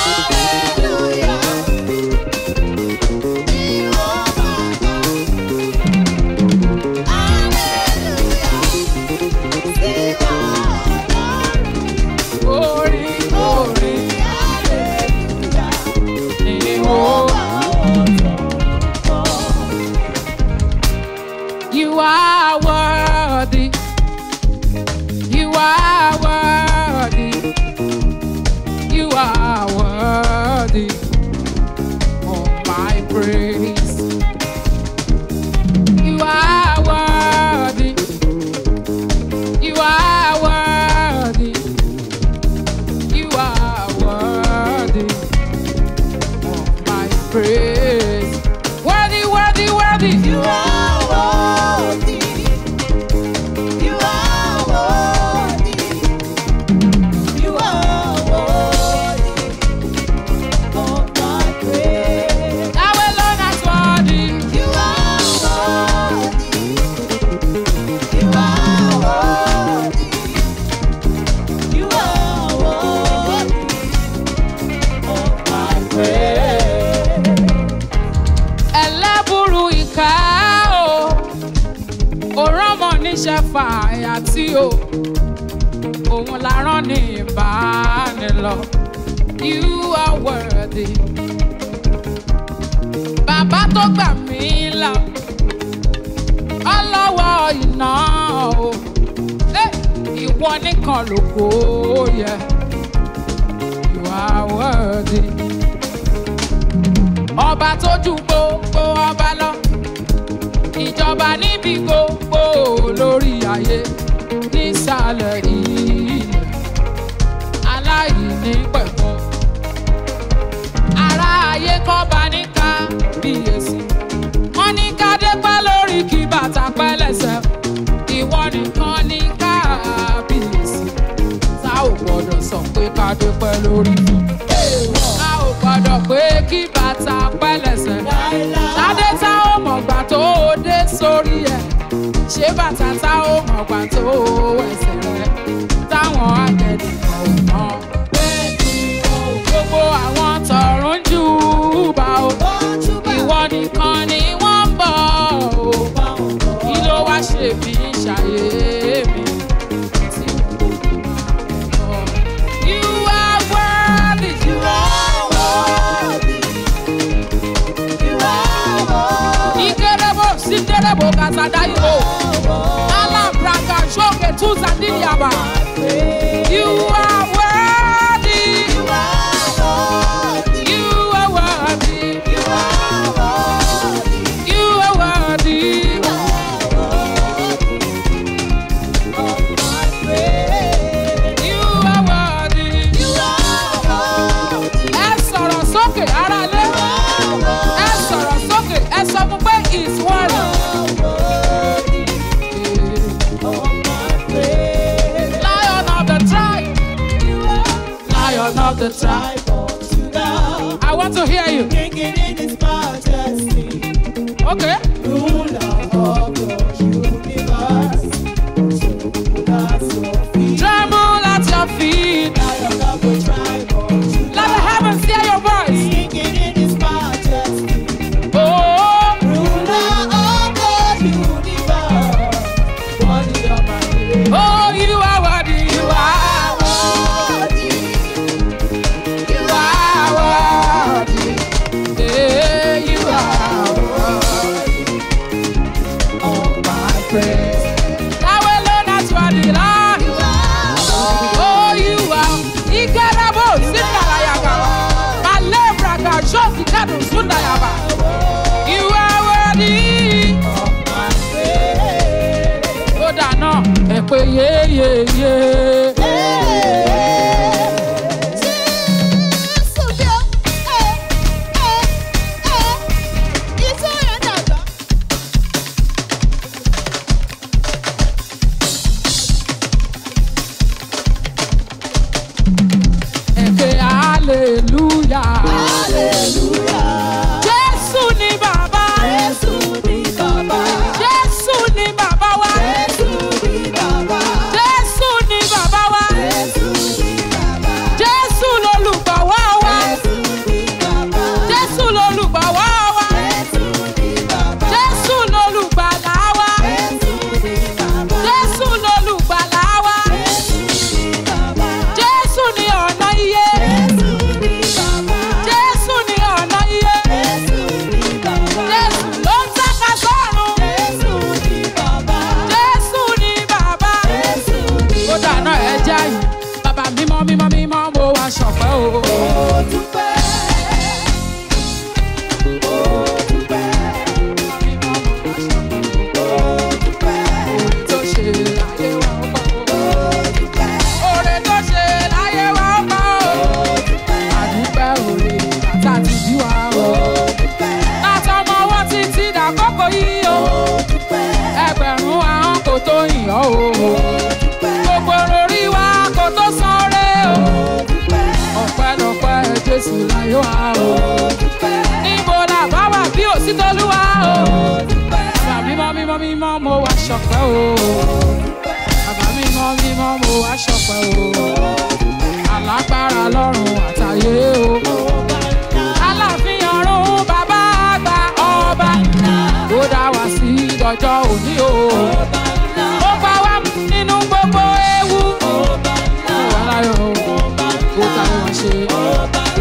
Orin orin ìwọ. You are worthy. You are worthy. You are worthy of my praise. You are worthy. You are worthy. You are worthy of my praise. Worthy, worthy, worthy. You are worthy. You are worthy. You are worthy o òun la rán ní ìbánilọ you are worthy bàbá tó gbà mí là ọlọ́wọ́ iná o Eh, ìwọ nìkan ló kó yẹ you are worthy ọba tó ju gbogbo ọba lọ ìjọba níbi gbogbo lórí ayé nísàlẹ̀ ilẹ̀ aláìní pẹ̀kun ará ayé kọ́ba ní kábíyèsí wọ́n ní kádé pẹ́ lórí kí bàtà pẹ́ lẹ́sẹ̀ ìwọ nìkan ní kábíyèsí tá ò gbọ́dọ̀ sọ pé kádé pẹ́ lórí fún a ò gbọ́dọ̀ pé kí bàtà pẹ́ lẹ́sẹ̀ ṣáde tá ò mọ̀gbà tó o dé sórí ẹ̀ ṣé bàtà tá ò mọ̀gbà tó o ẹsẹ̀ rẹ̀ táwọn àgẹ̀dẹ̀ kan ò mọ̀ pé gbogbo àwọn tọ̀run jù bá o ìwọ nìkan ni wọ́n ń bọ̀ o kí ló wá ṣe mí ṣàyè mi tí kò mọ̀. You are worthy, you Ikerebo, Sinderebo, Kasadayo. Alabraka, Shoke, Tuzandiyaba. You are worthy. You are worthy. You are worthy. You are worthy. Ẹ sọ̀rọ̀ sókè ara lé. Ẹ sọ̀rọ̀ sókè. Ẹ sọ fún pé it's worthy. Lion of the tribe. Lion of the tribe. I want to hear you. Okay. Tremble at your feet. Let the heavens hear your voice. Oh, oh, you are worthy. You are You are worthy. Yeah, you are worthy. Yahweh alone has worthy, Lord. Oh, you are. Ikerabo, Sindarayagawa. Malebraga, Josikadu, Sundayaba. You are worthy. Ó dáná, ẹ pé yéyéyé. Ẹ pé hallelujah. Jésù ni bàbá. Jésù ni bàbá wa. Jésù ni bàbá wa. Jésù lolùgbàwọ́ wa. Jésù lolùgbàwọ́ wa. Jésù lolùgbàlà wa. Jésù lolùgbàlà wa. Jésù ni ọ̀nà iye. Jésù ni ọ̀nà iye. Jésù ló ń tàka sọ́run. Jésù ni bàbá. Ó dáná ẹja yìí. Bàbá mímọ́ mímọ́ mímọ́ mo wá ṣọ̀pẹ́ o. Tó ṣe láyé wa ó pọ̀ o. Oore tó ṣe láyé wa ó pọ̀ o. Àdúpẹ́ òre bàtà ti bí wa o. Látọmọ ọwọ́ títí dàkókò yìí o. Ẹgbẹ̀rún ahọ́n kò tó yìn ọ́ o. Gbogbo orí wa kò tó san re o. Ọpẹ́lọpẹ́ Jésù láyé wa o. Níbo la bá wà bí òsì tolúwa o. Bàbá mímọ́ mímọ́ mímọ́ mo wá ṣọpẹ́ o. Bàbá mímọ́ mímọ́ mo wá ṣọpẹ́ o. Alágbára lọ́run àtàyè o. Aláàfin ọ̀run bàbá àgbà ọba. Ó dá wa sí dọjọ́ òní o. Ó pa wá nínú gbogbo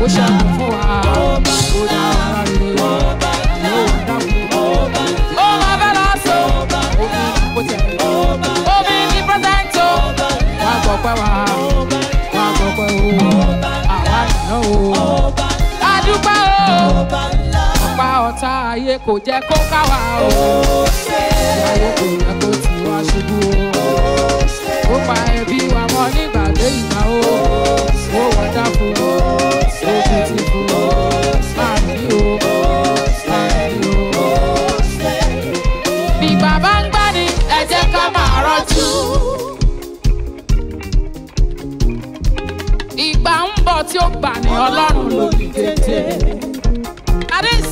ó ṣẹ́gun fún wa ó dá ara rere yóò dákun. ó máa fẹ́ lọ sọ omi kò tẹ̀lé omi ní pẹ́sẹ́ńtò wà á gbọ́ pẹ́ wá wà á gbọ́ pẹ́ o àwa nìyẹn o adúpẹ́ o ọ̀pá ọ̀tá ayé kò jẹ́ kó ká wa o ayé kò jẹ́ kó tì wá ṣubú o ó pa ẹbí wa mọ́ nígbà dé ìgbà o ó wọ́n dákun o ó fi ti fún o máa ní o máa ní o. bí bàbá ń gbá ni ẹ jẹ́ ká máa rọ́jú. ìgbà ń bọ̀ tí ó gbà ní ọlọ́run lórí tètè. That is,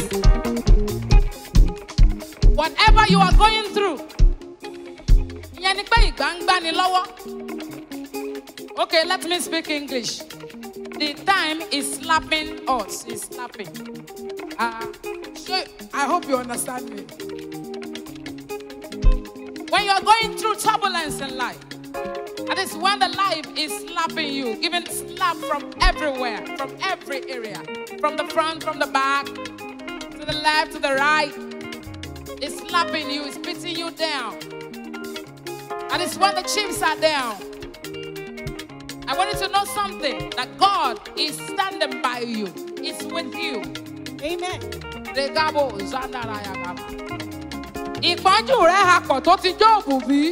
whatever you are going through, ìyẹn ni pé ìgbà ń gbani lọ́wọ́. Okay, let me speak English. The time is slapping us, is slapping. Uh, so I hope you understand me. When you are going through turbulence in life, that is when the life is slapping you, giving slap from everywhere, from every area, from the front, from the back, to the left, to the right. It's slapping you, it's beating you down. And it's when the chips are down. I want you to know something that God is standing by you, is with you. Amen. Regabo Zandarayagaba. Ìpọ́njú rẹ̀ hapọ̀ tó ti jóòbù bí.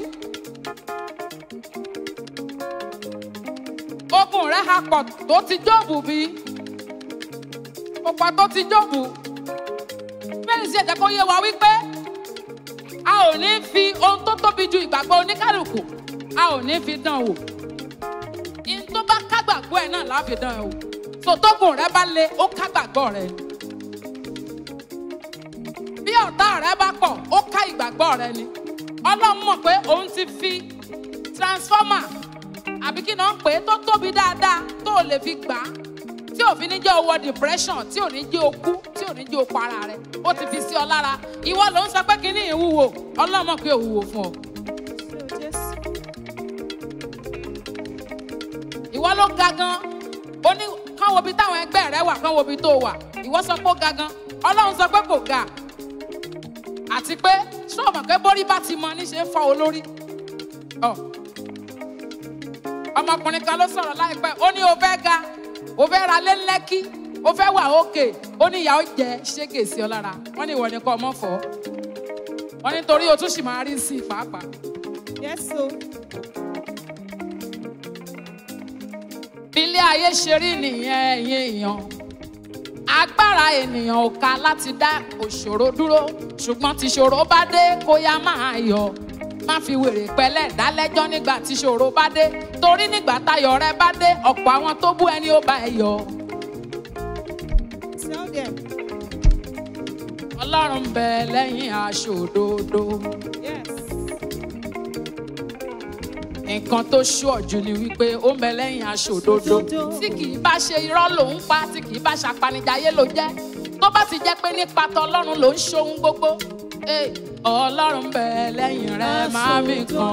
Ogun rẹ̀ hapọ̀ tó ti jóòbù bí. Òpá tó ti jóòbù. Bẹ́ẹ̀ni sí ẹ̀jẹ̀ kó yé wa wípé a ò ní fi ohun tó tóbi ju ìgbàgbọ́ oníkálukú a ò ní fi dán wò. Ihun tó bá kágbàgbọ́ ẹ̀ náà láfi dán ẹ̀ wò. Sòtógùn rẹ̀ bá le, ó kágbàgbọ́ rẹ̀ ni bí ọ̀tá rẹ bá pọ̀ ó ká ìgbàgbọ́ rẹ ni ọlọ́run mọ̀ pé òun ti fi transformer àbí kí náà ń pè é tó tóbi dáadáa tó o lè fi gbà á tí ò fi ní jẹ́ owó depression tí ò ní jẹ́ okú tí ò ní jẹ́ okú ara rẹ ó ti fi sí ọ lára ìwọ ló ń sọ pé kíní ìwúwo ọlọ́run mọ̀ pé òwúwo fún ọ. So just ìwọ ló ga gan ó ní kán wo ibi táwọn ẹgbẹ́ rẹ wà kán wo ibi tó wà ìwọ sọ pé ó ga gan ọlọ́run sọ pé kò ga àti pé sọ́ọ̀mọ̀ pé bórí bá ti mọ níṣe ń fọ́ olórí. Ọ. ọmọkùnrin kan ló sọ̀rọ̀ láìpẹ́ ó ní o fẹ́ ga o fẹ́ ra lé lẹ́kí o fẹ́ wà òkè ó ní ìyá ó jẹ ṣégè sí ọ lára wọ́n ní ìwọ ni kọ́ ọmọ fọ́ wọ́n ní torí o tún sì máa rí sí i pàápàá. yes so. bí ilé ayé ṣe rí nìyẹn ẹ̀yin èèyàn agbára ènìyàn ò ká láti dá òṣòro dúró ṣùgbọ́n tìṣòro bá dé kó yá máa yọ má fi wèrè pẹ́lẹ́ dálẹ́jọ́ nígbà tìṣòro bá dé torí nígbà táyọ̀ rẹ bá dé ọ̀pọ̀ àwọn tó bú ẹni ó bá ẹ yọ. Tell them. ọlọ́run bẹ lẹ́yìn aṣòdodo Yes. nǹkan tó ṣùọ̀jù ni wípé ó ń bẹ lẹ́yìn aṣòdodo tí kì í bá ṣe irọ́ lòún pa tí kì í bá ṣapanijayé ló jẹ́ tó bá ti jẹ́ pé nípa tọlọ́run ló ń ṣohun gbogbo Eh, ọlọ́run bẹ lẹ́yìn rẹ máa mi kan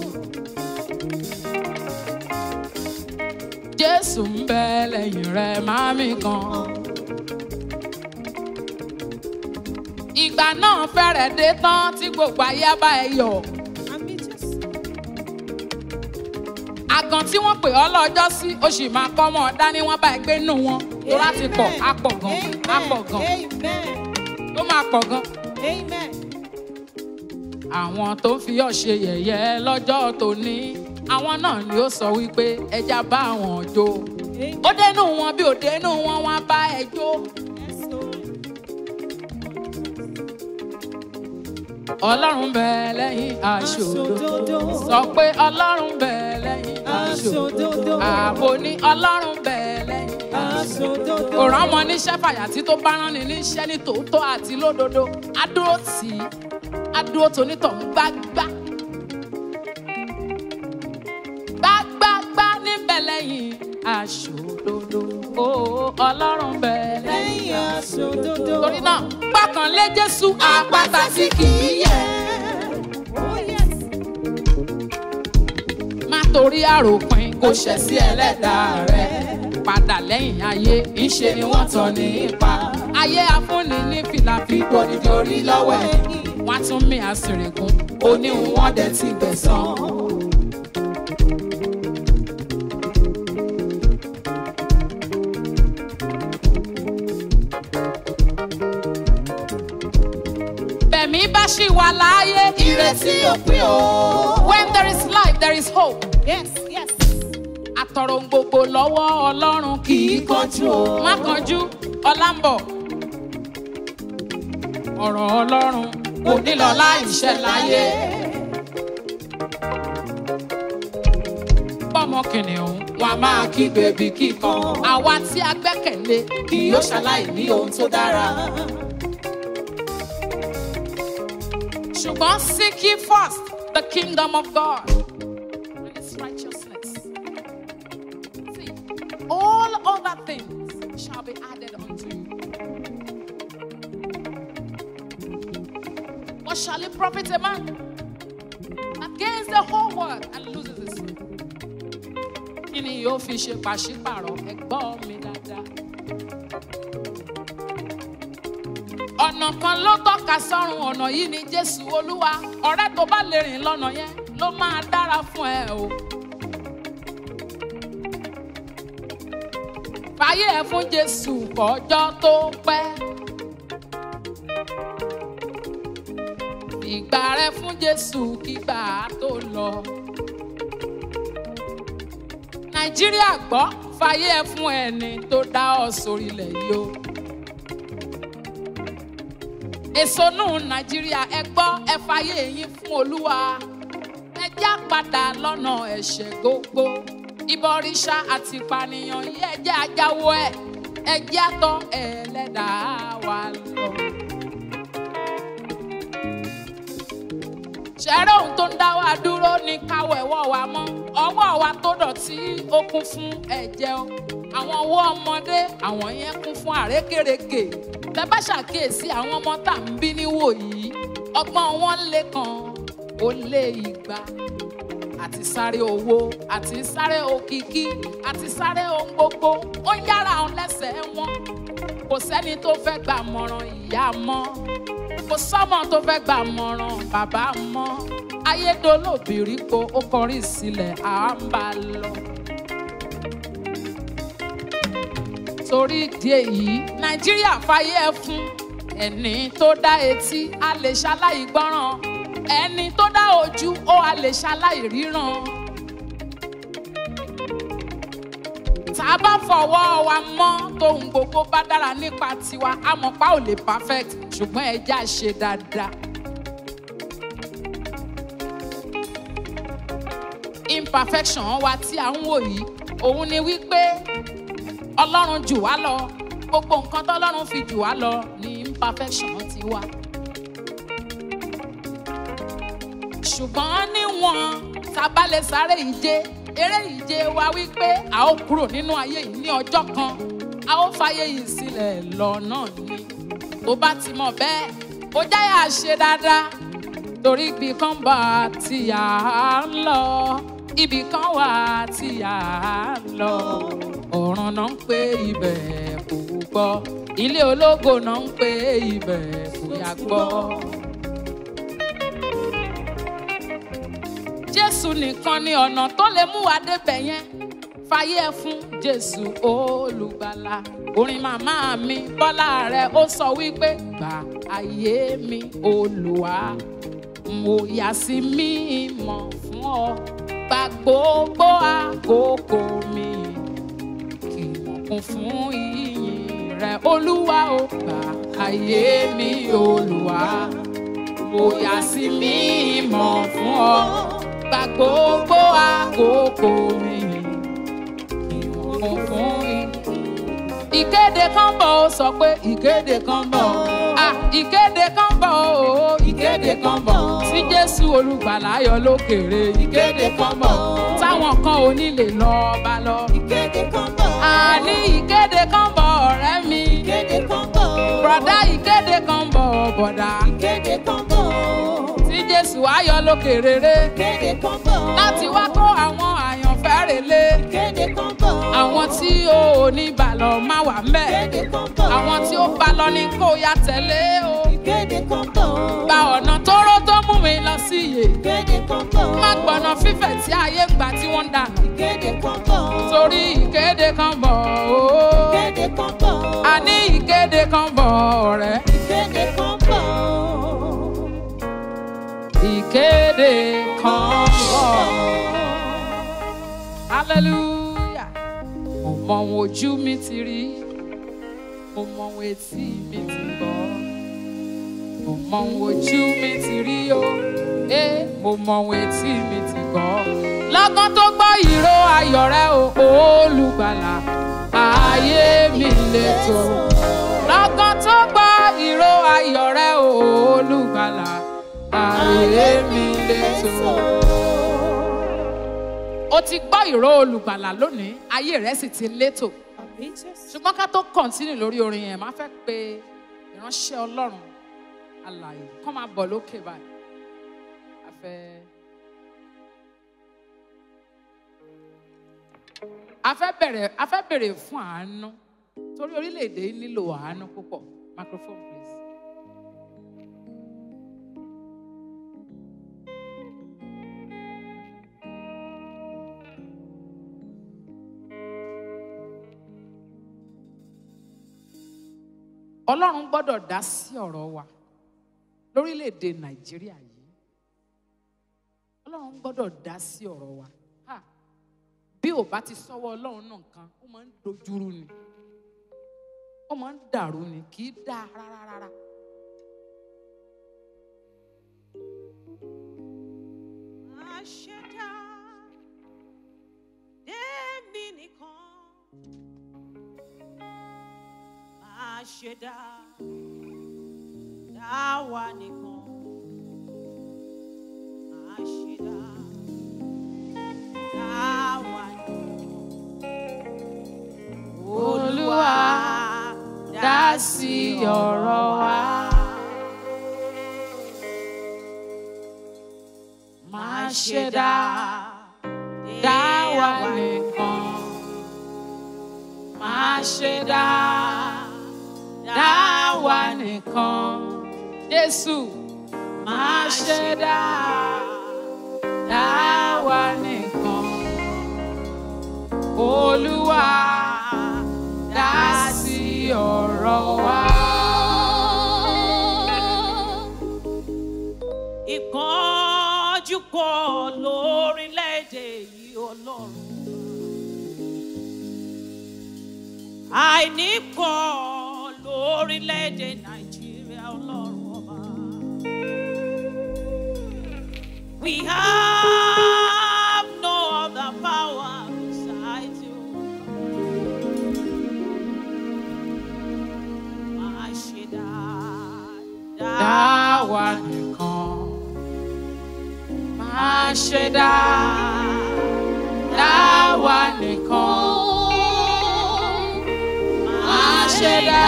jésù ń bẹ lẹ́yìn rẹ máa mi kan. ìgbà náà fẹ́rẹ̀ dé tán tí gbogbo ayé bá ẹ yọ̀. Àmì Jésù. àgàn tí wọ́n pè ọ́ lọ́jọ́ sí ó sì máa kọ́ mọ́ ọ dání wọ́n bá ẹ gbé nù wọn tó láti pọ̀ á pọ̀ gan á pọ̀ gan Amen. ó máa pọ̀ gan. Amen. àwọn tó ń fi ọ́ ṣe yẹ̀yẹ́ lọ́jọ́ tòní àwọn náà ni ó sọ wípé ẹja bá wọn jó Amen. ó dénú wọn bí ó dénú wọn wọn á bá ẹ jó. Yes, so. ọlọ́run bẹ lẹ́yìn aṣòdodo Aṣòdodo. sọ pé ọlọ́run bẹ lẹ́yìn aṣòdodo Aṣòdodo. ààbò ní ọlọ́run bẹ lẹ́yìn aṣòdodo. Aṣòdodo. kò rán ọmọ níṣẹ́ fàyàtì tó bá rán ni níṣẹ́ ní tòótọ́ àti lódodo á dúró tì í á dúró tonítọ̀hún gbágbá gbágbágbá níbẹ̀ lẹ́yìn aṣòdodo ó ọlọ́run bẹ lẹ́yìn Lẹ́yìn aṣòdodo. torí náà gbọ́kànlé jésù àpáta tí kì í yẹ̀. Oh, yes. má torí àròpin kò ṣẹ̀ sí ẹlẹ́dàá rẹ̀. padà lẹ́yìn ayé ìṣe ni wọ́n tàn ní ipa ayé afúnni ní fìlàfíkò nídìí orí lọ́wọ́ ẹ̀ wọ́n á tún mí àsìrègùn oníhun wọ́n dẹ̀ ti gbẹ̀san. bẹ̀mí bá ṣì wà láàyè Ìrètí òpin o. when there is life there is hope. Yes, yes. àtọ̀rọ̀ gbogbo lọ́wọ́ ọlọ́run kì í kánjú o. má kánjú ọlá ń bọ̀. ọ̀rọ̀ ọlọ́run kò ní lọ láìṣẹ́ láyé. pọ́mọ kìnìún wọn a máa kígbe bí kíkan. àwa tí a gbẹ́kẹ̀lé kì yóò ṣaláì ní ohun tó dára. ṣùgbọ́n seek ye first the kingdom of God and his righteousness. See, all other things shall be added unto you. What shall it profit a man that gains the whole world and loses his soul? Kí ni yóò fi ṣe pàṣípàrọ̀ ẹ̀gbọ́n mi dáadáa? Ọ̀nà kan ló tọ́ka sọ́run ọ̀nà yìí ni Jésù Olúwa. Ọ̀rẹ́ tó bá lè rìn lọ́nà yẹn ló máa dára fún ẹ o. fàyè ẹ fún jésù kọjọ́ tó pẹ́. ìgbà rẹ fún jésù kígbà tó lọ. nàìjíríà gbọ́ fàyè ẹ fún ẹni tó dá ọ sórílẹ̀ yìí o. èso nù nàìjíríà ẹ gbọ́ ẹ fàyè yín fún olúwa. ẹ já padà lọ́nà ẹ̀ṣẹ̀ gbogbo ìbọrìṣà àti ìpànìyàn yìí ẹ jẹ́ ajáwọ́ ẹ̀ ẹ jẹ́ àtọ́ ẹlẹ́dàá wa lọ. ṣẹ́rẹ́ ohun tó ń dá wa dúró ní káwọ̀ ẹ̀wọ̀ wa mọ́ ọwọ́ wa tó dọ̀tí ó kún fún ẹ̀jẹ̀ o àwọn ọwọ́ ọmọdé àwọn yẹn kún fún àrékèrèkè tẹ bá ṣàkíyèsí àwọn ọmọ tá à ń bí níwò yìí ọgbọ́n wọn lé kan ó lé igba àti sáré owó àti sáré òkìkí àti sáré ohun gbogbo ó yára àwọn lẹ́sẹ̀ wọn kò sẹ́ni tó fẹ́ gbà mọ̀ràn ìyá mọ́ kò sọ́mọ tó fẹ́ gbà mọ̀ràn bàbá mọ́ ayédolóbìrí ko ó kọrí sílẹ̀ à ń bá a lọ. torí ìdí èyí nàìjíríà fàyè ẹ fún ẹni tó dá etí a lè ṣaláì gbọ́ràn ẹni tó dá ojú ó a lè ṣaláì ríran. tá a bá fọwọ́ wa mọ́ tóun gbogbo bá dára nípa tiwa amọ̀pá ò lè perfect ṣùgbọ́n ẹ já ṣe dáadáa. imperfection wa tí à ń wò yìí òun ni wípé ọlọ́run jù wá lọ gbogbo nǹkan tọ́lọ́run fi jù wá lọ ni imperfection ti wá. ṣùgbọ́n níwọ̀n tá a bá lè sáré ìje eré ìje wa wípé a ó kúrò nínú ayé yìí ní ọjọ́ kan a ó fàyè yìí sílẹ̀ lọ náà ni tó bá ti mọ̀ bẹ́ẹ̀ ó jáyà ṣe dáadáa torí ibi kan bá tí a ń lọ ibì kan wà tí a ń lọ ọ̀run náà ń pè ibẹ̀ kò gbọ́ ilé ológo náà ń pè ibẹ̀ kò yá gbọ́. jésù nìkan ni ọ̀nà tó lè mú wa débẹ̀ yẹn fàyè ẹ fún jésù olùgbàlà orin màmá mi bọ́lá rẹ̀ ó sọ wípé gbà ayé mi olùwà mo yà sí mímọ́ fún ọ gba gbogbo àkókò mi kì í kún fún ìyìn rẹ olúwa ó gbà ayé mi olùwà mo yà sí mímọ́ fún ọ gba gbogbo àkókò mi kì í kún fún ìyìn ìkéde kan bọ̀ ó sọ pé ìkéde kan bọ̀ ah ìkéde kan bọ̀ ó ìkéde kan bọ̀ tí jésù olùgbàlà yọ lókèrè ìkéde kan bọ̀ táwọn kan ò ní lè lọ bá lọ. Ìkéde kan bọ̀. àní ìkéde kan bọ̀ ọ̀rẹ́ mi Ìkéde kan bọ̀. bọ̀dá ìkéde kan bọ̀ bọ̀dá Ìkéde kan bọ̀. tí jésù ayọ̀ lókèrè Ìkéde kan bọ̀. láti wá kó àwọn àyàn fẹ́ relé Ìkéde kan bọ̀. àwọn tí o ò ní bàlọ́ má wà mẹ́ Ìkéde kan bọ̀. àwọn tí ó bá lọ ní kó ya tẹ̀lé o Ìkéde kan bọ̀. gba ọ̀nà tóró tó mú mi lọ sí iye Ìkéde kan bọ̀. má gbọ̀nà fífẹ̀ tí ayé ń gbà tí wọ́n ń dànù Ìkéde kan bọ̀. torí ìkéde kan bọ̀ o Ìkéde kan bọ̀. a ní ìkéde kan bọ̀ ọ̀rẹ́ Ìkéde kan bọ̀. ìkéde kan bọ̀ hallelujah mo mọ ohun ojú mi ti rí mo mọ ohun etí mi ti gbọ́ mo mọ ohun ojú mi ti rí o eh, mo mọ ohun etí mi ti gbọ́ lọ́gán tó gbọ́ ìró ayọ̀ rẹ o olùgbàlà ayé mi lè tó lọ́gán tó gbọ́ ìró ayọ̀ rẹ o olùgbàlà ayé mi lè tó. o ti gbọ́ ìró olùgbàlà lónìí ayé rẹ sì ti létò ṣùgbọ́n ká tó kọ̀ntínú lórí orin yẹn máa fẹ́ pe ìránṣẹ́ ọlọ́run alààyè kọ́ máa bọ̀ lókè báyìí a fẹ́. a fẹ́ bẹ̀rẹ̀ a fẹ́ bèrè fún àánú torí orílẹ̀-èdè yìí nílò àánú púpọ̀ microphone please. ọlọ́run gbọ́dọ̀ dá sí ọ̀rọ̀ wa lórílẹ̀‐èdè nàìjíríà yìí ọlọ́run gbọ́dọ̀ dá sí ọ̀rọ̀ wa Ha! bí ò bá ti sọ́wọ́ ọlọ́run náà kan ó máa ń dojúrú ni ó máa ń dàrú ni kì í dáa rárá rárá. Àṣẹdá èmi nìkan. Àṣẹdá dáwà nìkan. Àṣẹdá dáwà nìkan. Olúwa, dá sí ọ̀rọ̀ wa. má ṣe dá dá wa nìkan má ṣe dá dá wa nìkan Jésù má ṣe dá dá wa nìkan Olúwa dá sí ọ̀rọ̀ wa. ìpọ́njú pọ̀ lórílẹ̀‐èdè yìí ọlọ́run. àìní pọ̀ lórílẹ̀‐èdè nàìjíríà ọlọ́run ọba. we have no other power besides you. máa ṣe dáadáa. dá wa nìkan má ṣe dá dá wa nìkan má ṣe dá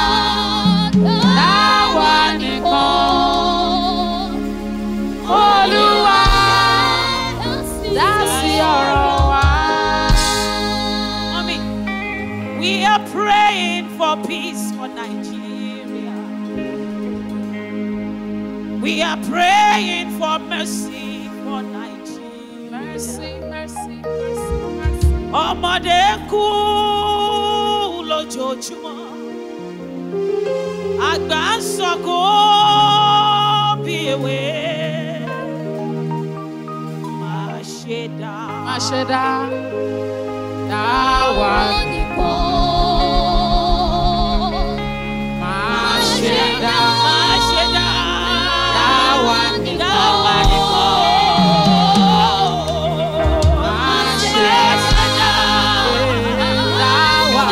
dá wa nìkan Olúwa dá sí ọ̀rọ̀ wa. Mommy, we are praying for peace for Nigeria. We are praying for mercy for Nigeria. Mercy, mercy, mercy, mercy. Ọmọdé ń kú lójoojúmọ́. Àgbà ń sọkò bí ewé. Má ṣe dá. Má ṣe dá dá wa má ṣe dá Má ṣe dá. dá wa nìkan. Dá wa nìkan. Má ṣe dá dá wa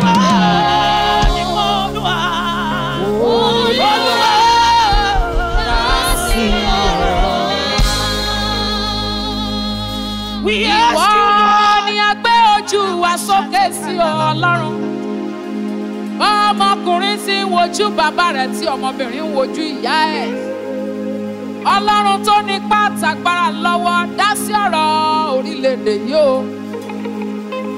Ìwọ ni a gbé ojú wa sókè sí ọ, Ọlọ́run. Ọmọkùnrin tí ń wojú bàbá rẹ̀ tí ọmọbìnrin ń wojú ìyá ẹ̀. Ọlọ́run tó ní pàtàgbára lọ́wọ́ dá sí ọ̀rọ̀ orílẹ̀-èdè yìí o.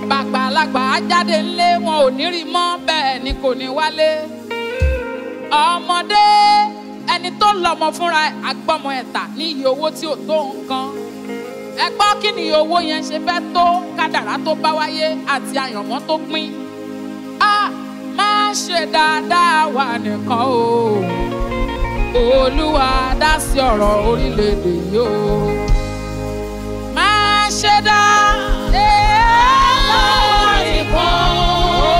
bàgbàlagbà á jáde ńlé wọn ò ní rí mọ́ bẹ́ẹ̀ ni kò ní wálé ọmọdé ẹni tó lọ́mọ fúnra ẹ̀ agbọ́mọ ẹ̀tà ní iye owó tí ò tó nǹkan ẹ gbọ́ kí ni iye owó yẹn ṣe fẹ́ tó kádàrá tó bá wáyé àti àyànmọ́ tó pín a máa ṣe dáadáa wà nìkan o olúwa dá sí ọ̀rọ̀ orílẹ̀-èdè yìí o máa ṣe dáadáa wà nìkan o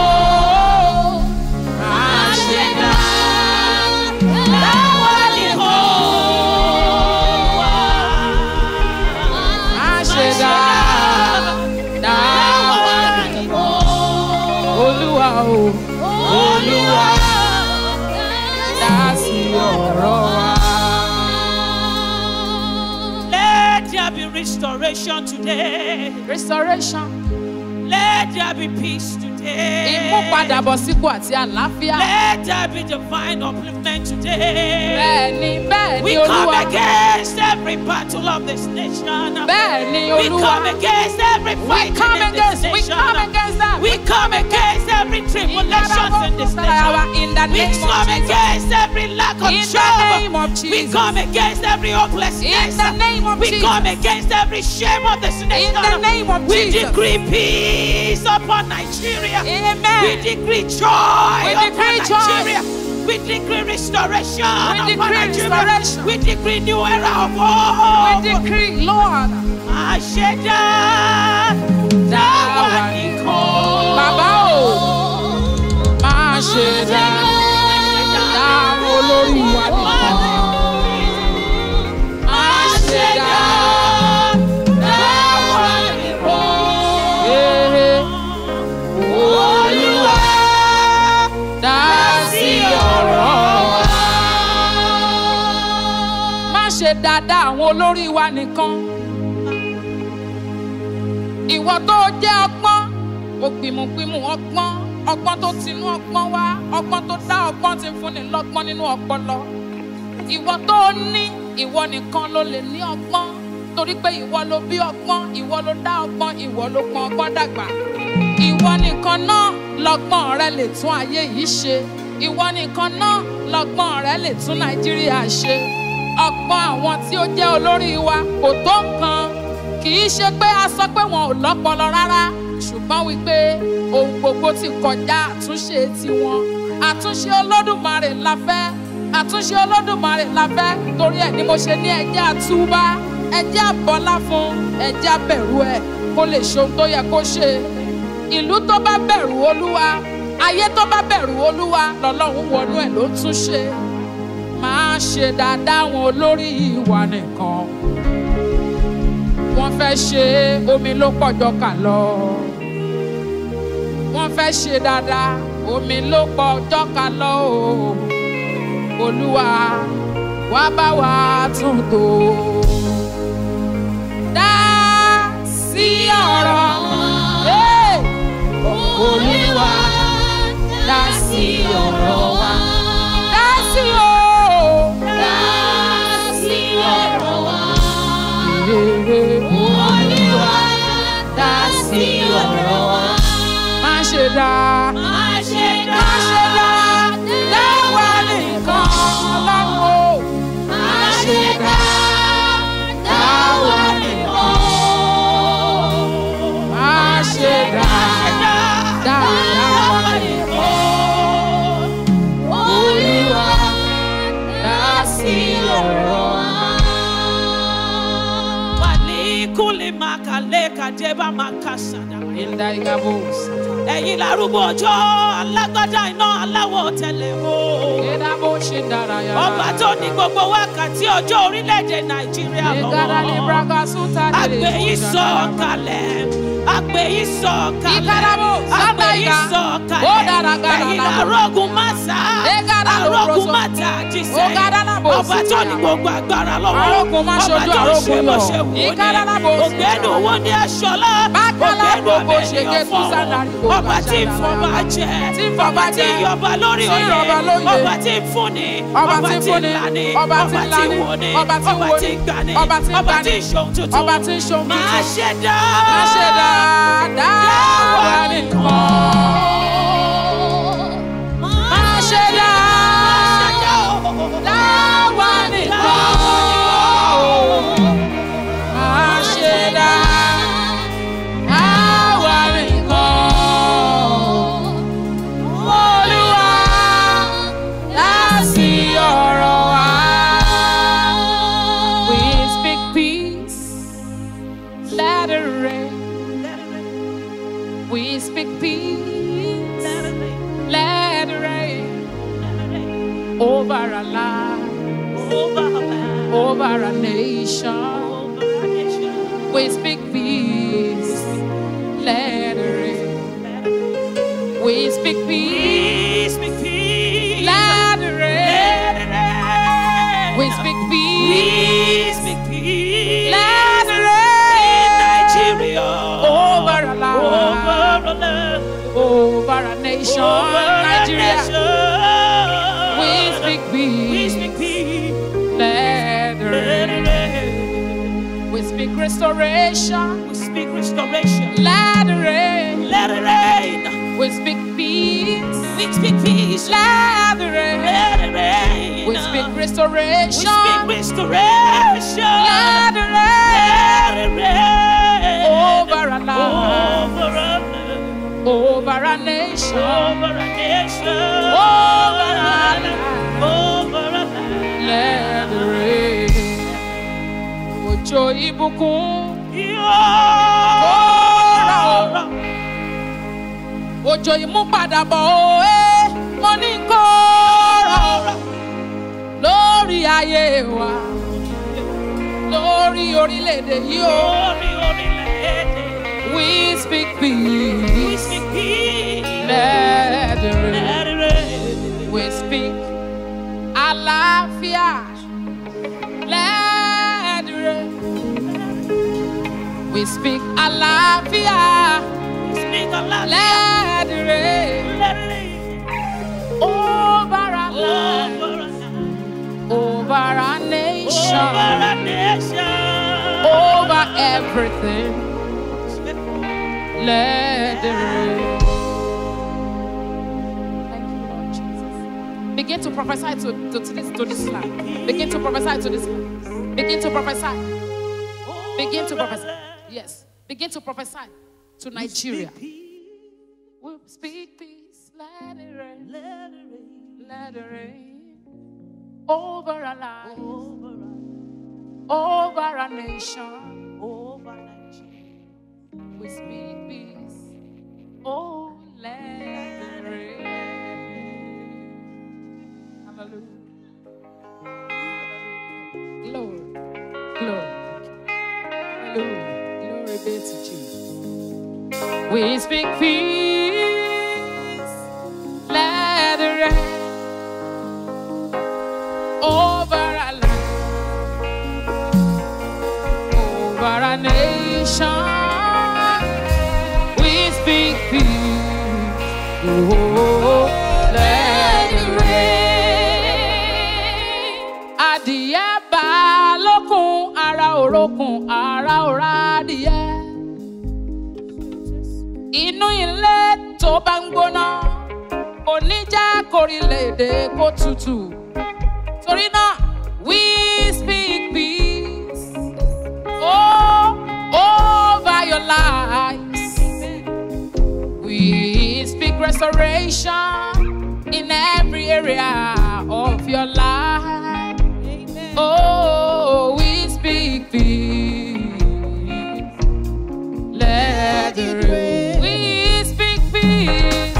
máa ṣe dáadáa wà nìkan máa ṣe dáadáa wà nìkan olúwa o olúwa dá sí ọ̀rọ̀ wa. Let there be restoration today. restoration Let there be peace today. ìmúpadàbọ̀sípò àti àlàáfíà. Let there be divine upliftment today. bẹ́ẹ̀ni bẹ́ẹ̀ni We come olúwa against every battle of this nation. bẹ́ẹ̀ni We olúwa come against every we fight come in against this we nation. come against that. We come against every tribulations in this nation. in the We name of come Jesus. against every lack of In the job. name of We Jesus. come against every hopelessness. In the name of we Jesus. come against every shame of this nation. the name of we Jesus. decree peace upon Nigeria. Amen. We decree joy We upon decree joy. Nigeria. We decree restoration We upon decree Nigeria. restoration. We decree new era of we hope. decree lord Àṣẹdá dáwà nìkan. bàbá o máa ṣe dáadáa olórí wa nìkan. máa ṣe dáadáa nìkan. olúwa dá sí ọ̀rọ̀ wa. má ṣe dáadáa àwọn olórí wa nìkan. ìwọ tó jẹ́ ọgbọ́n ògbìmùgbìmù ọgbọ́n ọgbọ́n tó tinú ọgbọ́n wá ọgbọ́n tó dá ọgbọ́n ti fúnni lọ́gbọ́n nínú ọpọlọ. ìwọ tó ní ìwọ nìkan ló lè ní ọgbọ́n torí pé ìwọ ló bí ọgbọ́n ìwọ ló dá ọgbọ́n ìwọ ló pọn ọgbọ́n dàgbà. ìwọ nìkan náà lọ́gbọ́n rẹ lè tún ayé yìí ṣe ìwọ nìkan náà lọ́gbọ́n rẹ lè tún nàìjíríà ṣe ọgbọ́n àwọn tí ó jẹ́ olórí wa kò tó nǹkan kì í ṣe pé a sọ pé wọn ò lọ́pọlọ rárá ṣùgbọ́n wípé ohun gbogbo ti kọjá àtúnṣe tiwọn àtúnṣe olódùmarè la fẹ́ àtúnṣe olódùmarè la fẹ́ torí ẹ̀ ni mo ṣe ní ẹjẹ́ àtúbá ẹjẹ́ àbọ́lá fún ẹjẹ́ àbẹ̀rù ẹ̀ kó lè ṣe ohun tó yẹ kó ṣe ìlú tó bá bẹ̀rù olúwa ayé tó bá bẹ̀rù olúwa lọ́lọ́run wọnú ẹ̀ ló tún ṣe máa ṣe dáadáa wọn olórí ìwà nìkan wọ́n fẹ́ ṣe omi ló pọ̀jọ kà lọ wọ́n fẹ́ ṣe dáadáa omi ló pọ̀jọ kà lọ o olúwa wá bá wa tún tò dá sí ọ̀rọ̀ Hey! olúwa dá sí ọ̀rọ̀ wa dá sí o olúwa dá sí ọ̀rọ̀ wa má ṣe dá má ṣe dá dáwà nìkan ọlọ́run o má ṣe dá dáwà nìkan má ṣe dá dáwà nìkan olúwa dá sí ọ̀rọ̀ wa. Wàlíkúlì màkàlẹ́ kàdébà màkàsàdà. Indaigabos. Ẹ̀yin lárúgbó ọjọ́ alágbádá iná aláwọ̀ tẹ̀lẹ̀ o. Edabo Shindaraya. Ọba tó ní gbogbo wákàtí ọjọ́ orílẹ̀-èdè Nàìjíríà Egara ni lọ́wọ́. Braga Suta de Àgbè yìí sọ kalẹ̀. Àgbè yìí sọ kalẹ̀. Ikarabo, Àgbè yìí Sandaiga. sọ Ó kalẹ̀. dára gara Ẹ̀yin lára. lárógun Màsà. Egara arógun má ta jíṣẹ́ Ogadalabo ọba tó ní gbogbo agbára lọ́wọ́ Arógun má ṣojú ọba tó ń arógun ṣe bó lọ. ṣe wù ú Igadalabo ní ògbẹ́nu owó ní aṣọlá Bákálá ògbẹ́nu gbogbo ọmọ ṣègé ènìyàn tún fọ́ọ̀rọ̀ sálárì gbogbo ọba tí ń àṣàlà. fọba jẹ Tí ń fọba ọba tí ń jẹ. yọba lórí Tí ń oyè rọba lóyè. ọba tí ń fúnni Ọba tí ń fúnni. lani Ọba tí ń lani. wòni Ọba tí ń ọba wòni. tí ń gbani Ọba tí ń ọba gbani. tí ń ṣohun tuntun Ọba tí ń ṣohun tuntun. máa ṣe dá Má ṣe dáadáa wá nìkan. Má ṣe dáadáa wá nìkan. Má ṣe dáadáa wá nìkan. Olúwa dá sí ọ̀rọ̀ wa. We speak peace, let it rain. We speak peace, let it rain over our lives, over our nation. We speak peace, let it rain. We speak peace, let it rain. We speak peace, let it rain over our lives, over our nation, Nigeria. We speak peace, let it rain. We speak restoration, Restoration. let it rain. Let it rain. We speak peace, We speak peace. let it rain. Let it rain. We speak We restoration, speak restoration. let it rain. Let it rain. Over our lives. Over our over our nation, over our nation. Over our life. Over our life. let it rain. Òjò ìbùkún, Yọ̀ọ̀rọ̀. òjò ìmúpadàbọ̀ òwe, mo ní kó rọ̀ lórí ayé wa, lórí orílẹ̀-èdè yìí o. Orí orílẹ̀-èdè. We speak We peace, speak peace. let it rain. Let it rain. We speak àlàáfíà, let it rain. We speak àlàáfíà, We speak Allah. let it rain. Let it rain. Over our life, Over our life. over our nation, Over our nation. over everything, let it rain. Thank you, Lord Jesus. Begin to prophesy to, to, to this to this land. Begin to prophesy to this land. Begin to prophesy. Begin to prophesy. Yes. Begin to prophesy to Nigeria. We speak peace. Let it rain. Let it rain. Let it rain. Over our lives. Over Over our nation. over Nigeria. We speak peace. Oh, let it rain. Hallelujah. Glory. Glory. Hallelujah. Glory be to Jesus. We speak peace. Let it rain. Over our life. Over our nation. We speak peace. Oh, let it rain. Adìyẹ bá lókun, ara òrokùn, ara òra adìyẹ. Inú ilé tó bá ń gbóná, kò ní jẹ́ kórílẹ̀-èdè kó tutù. Torí náà, we speak peace. Oh, over your lives. We speak restoration in every area of your life. Oh, we speak peace. Let it rain. We speak peace.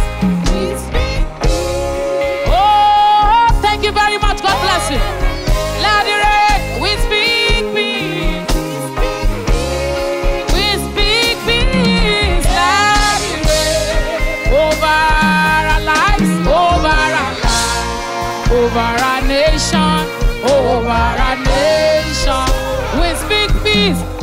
Oh, thank you very much. God bless you. Let it rain. We speak peace. We speak peace. Let it rain over our lives, over our lives, over our nation, over our nation. We speak peace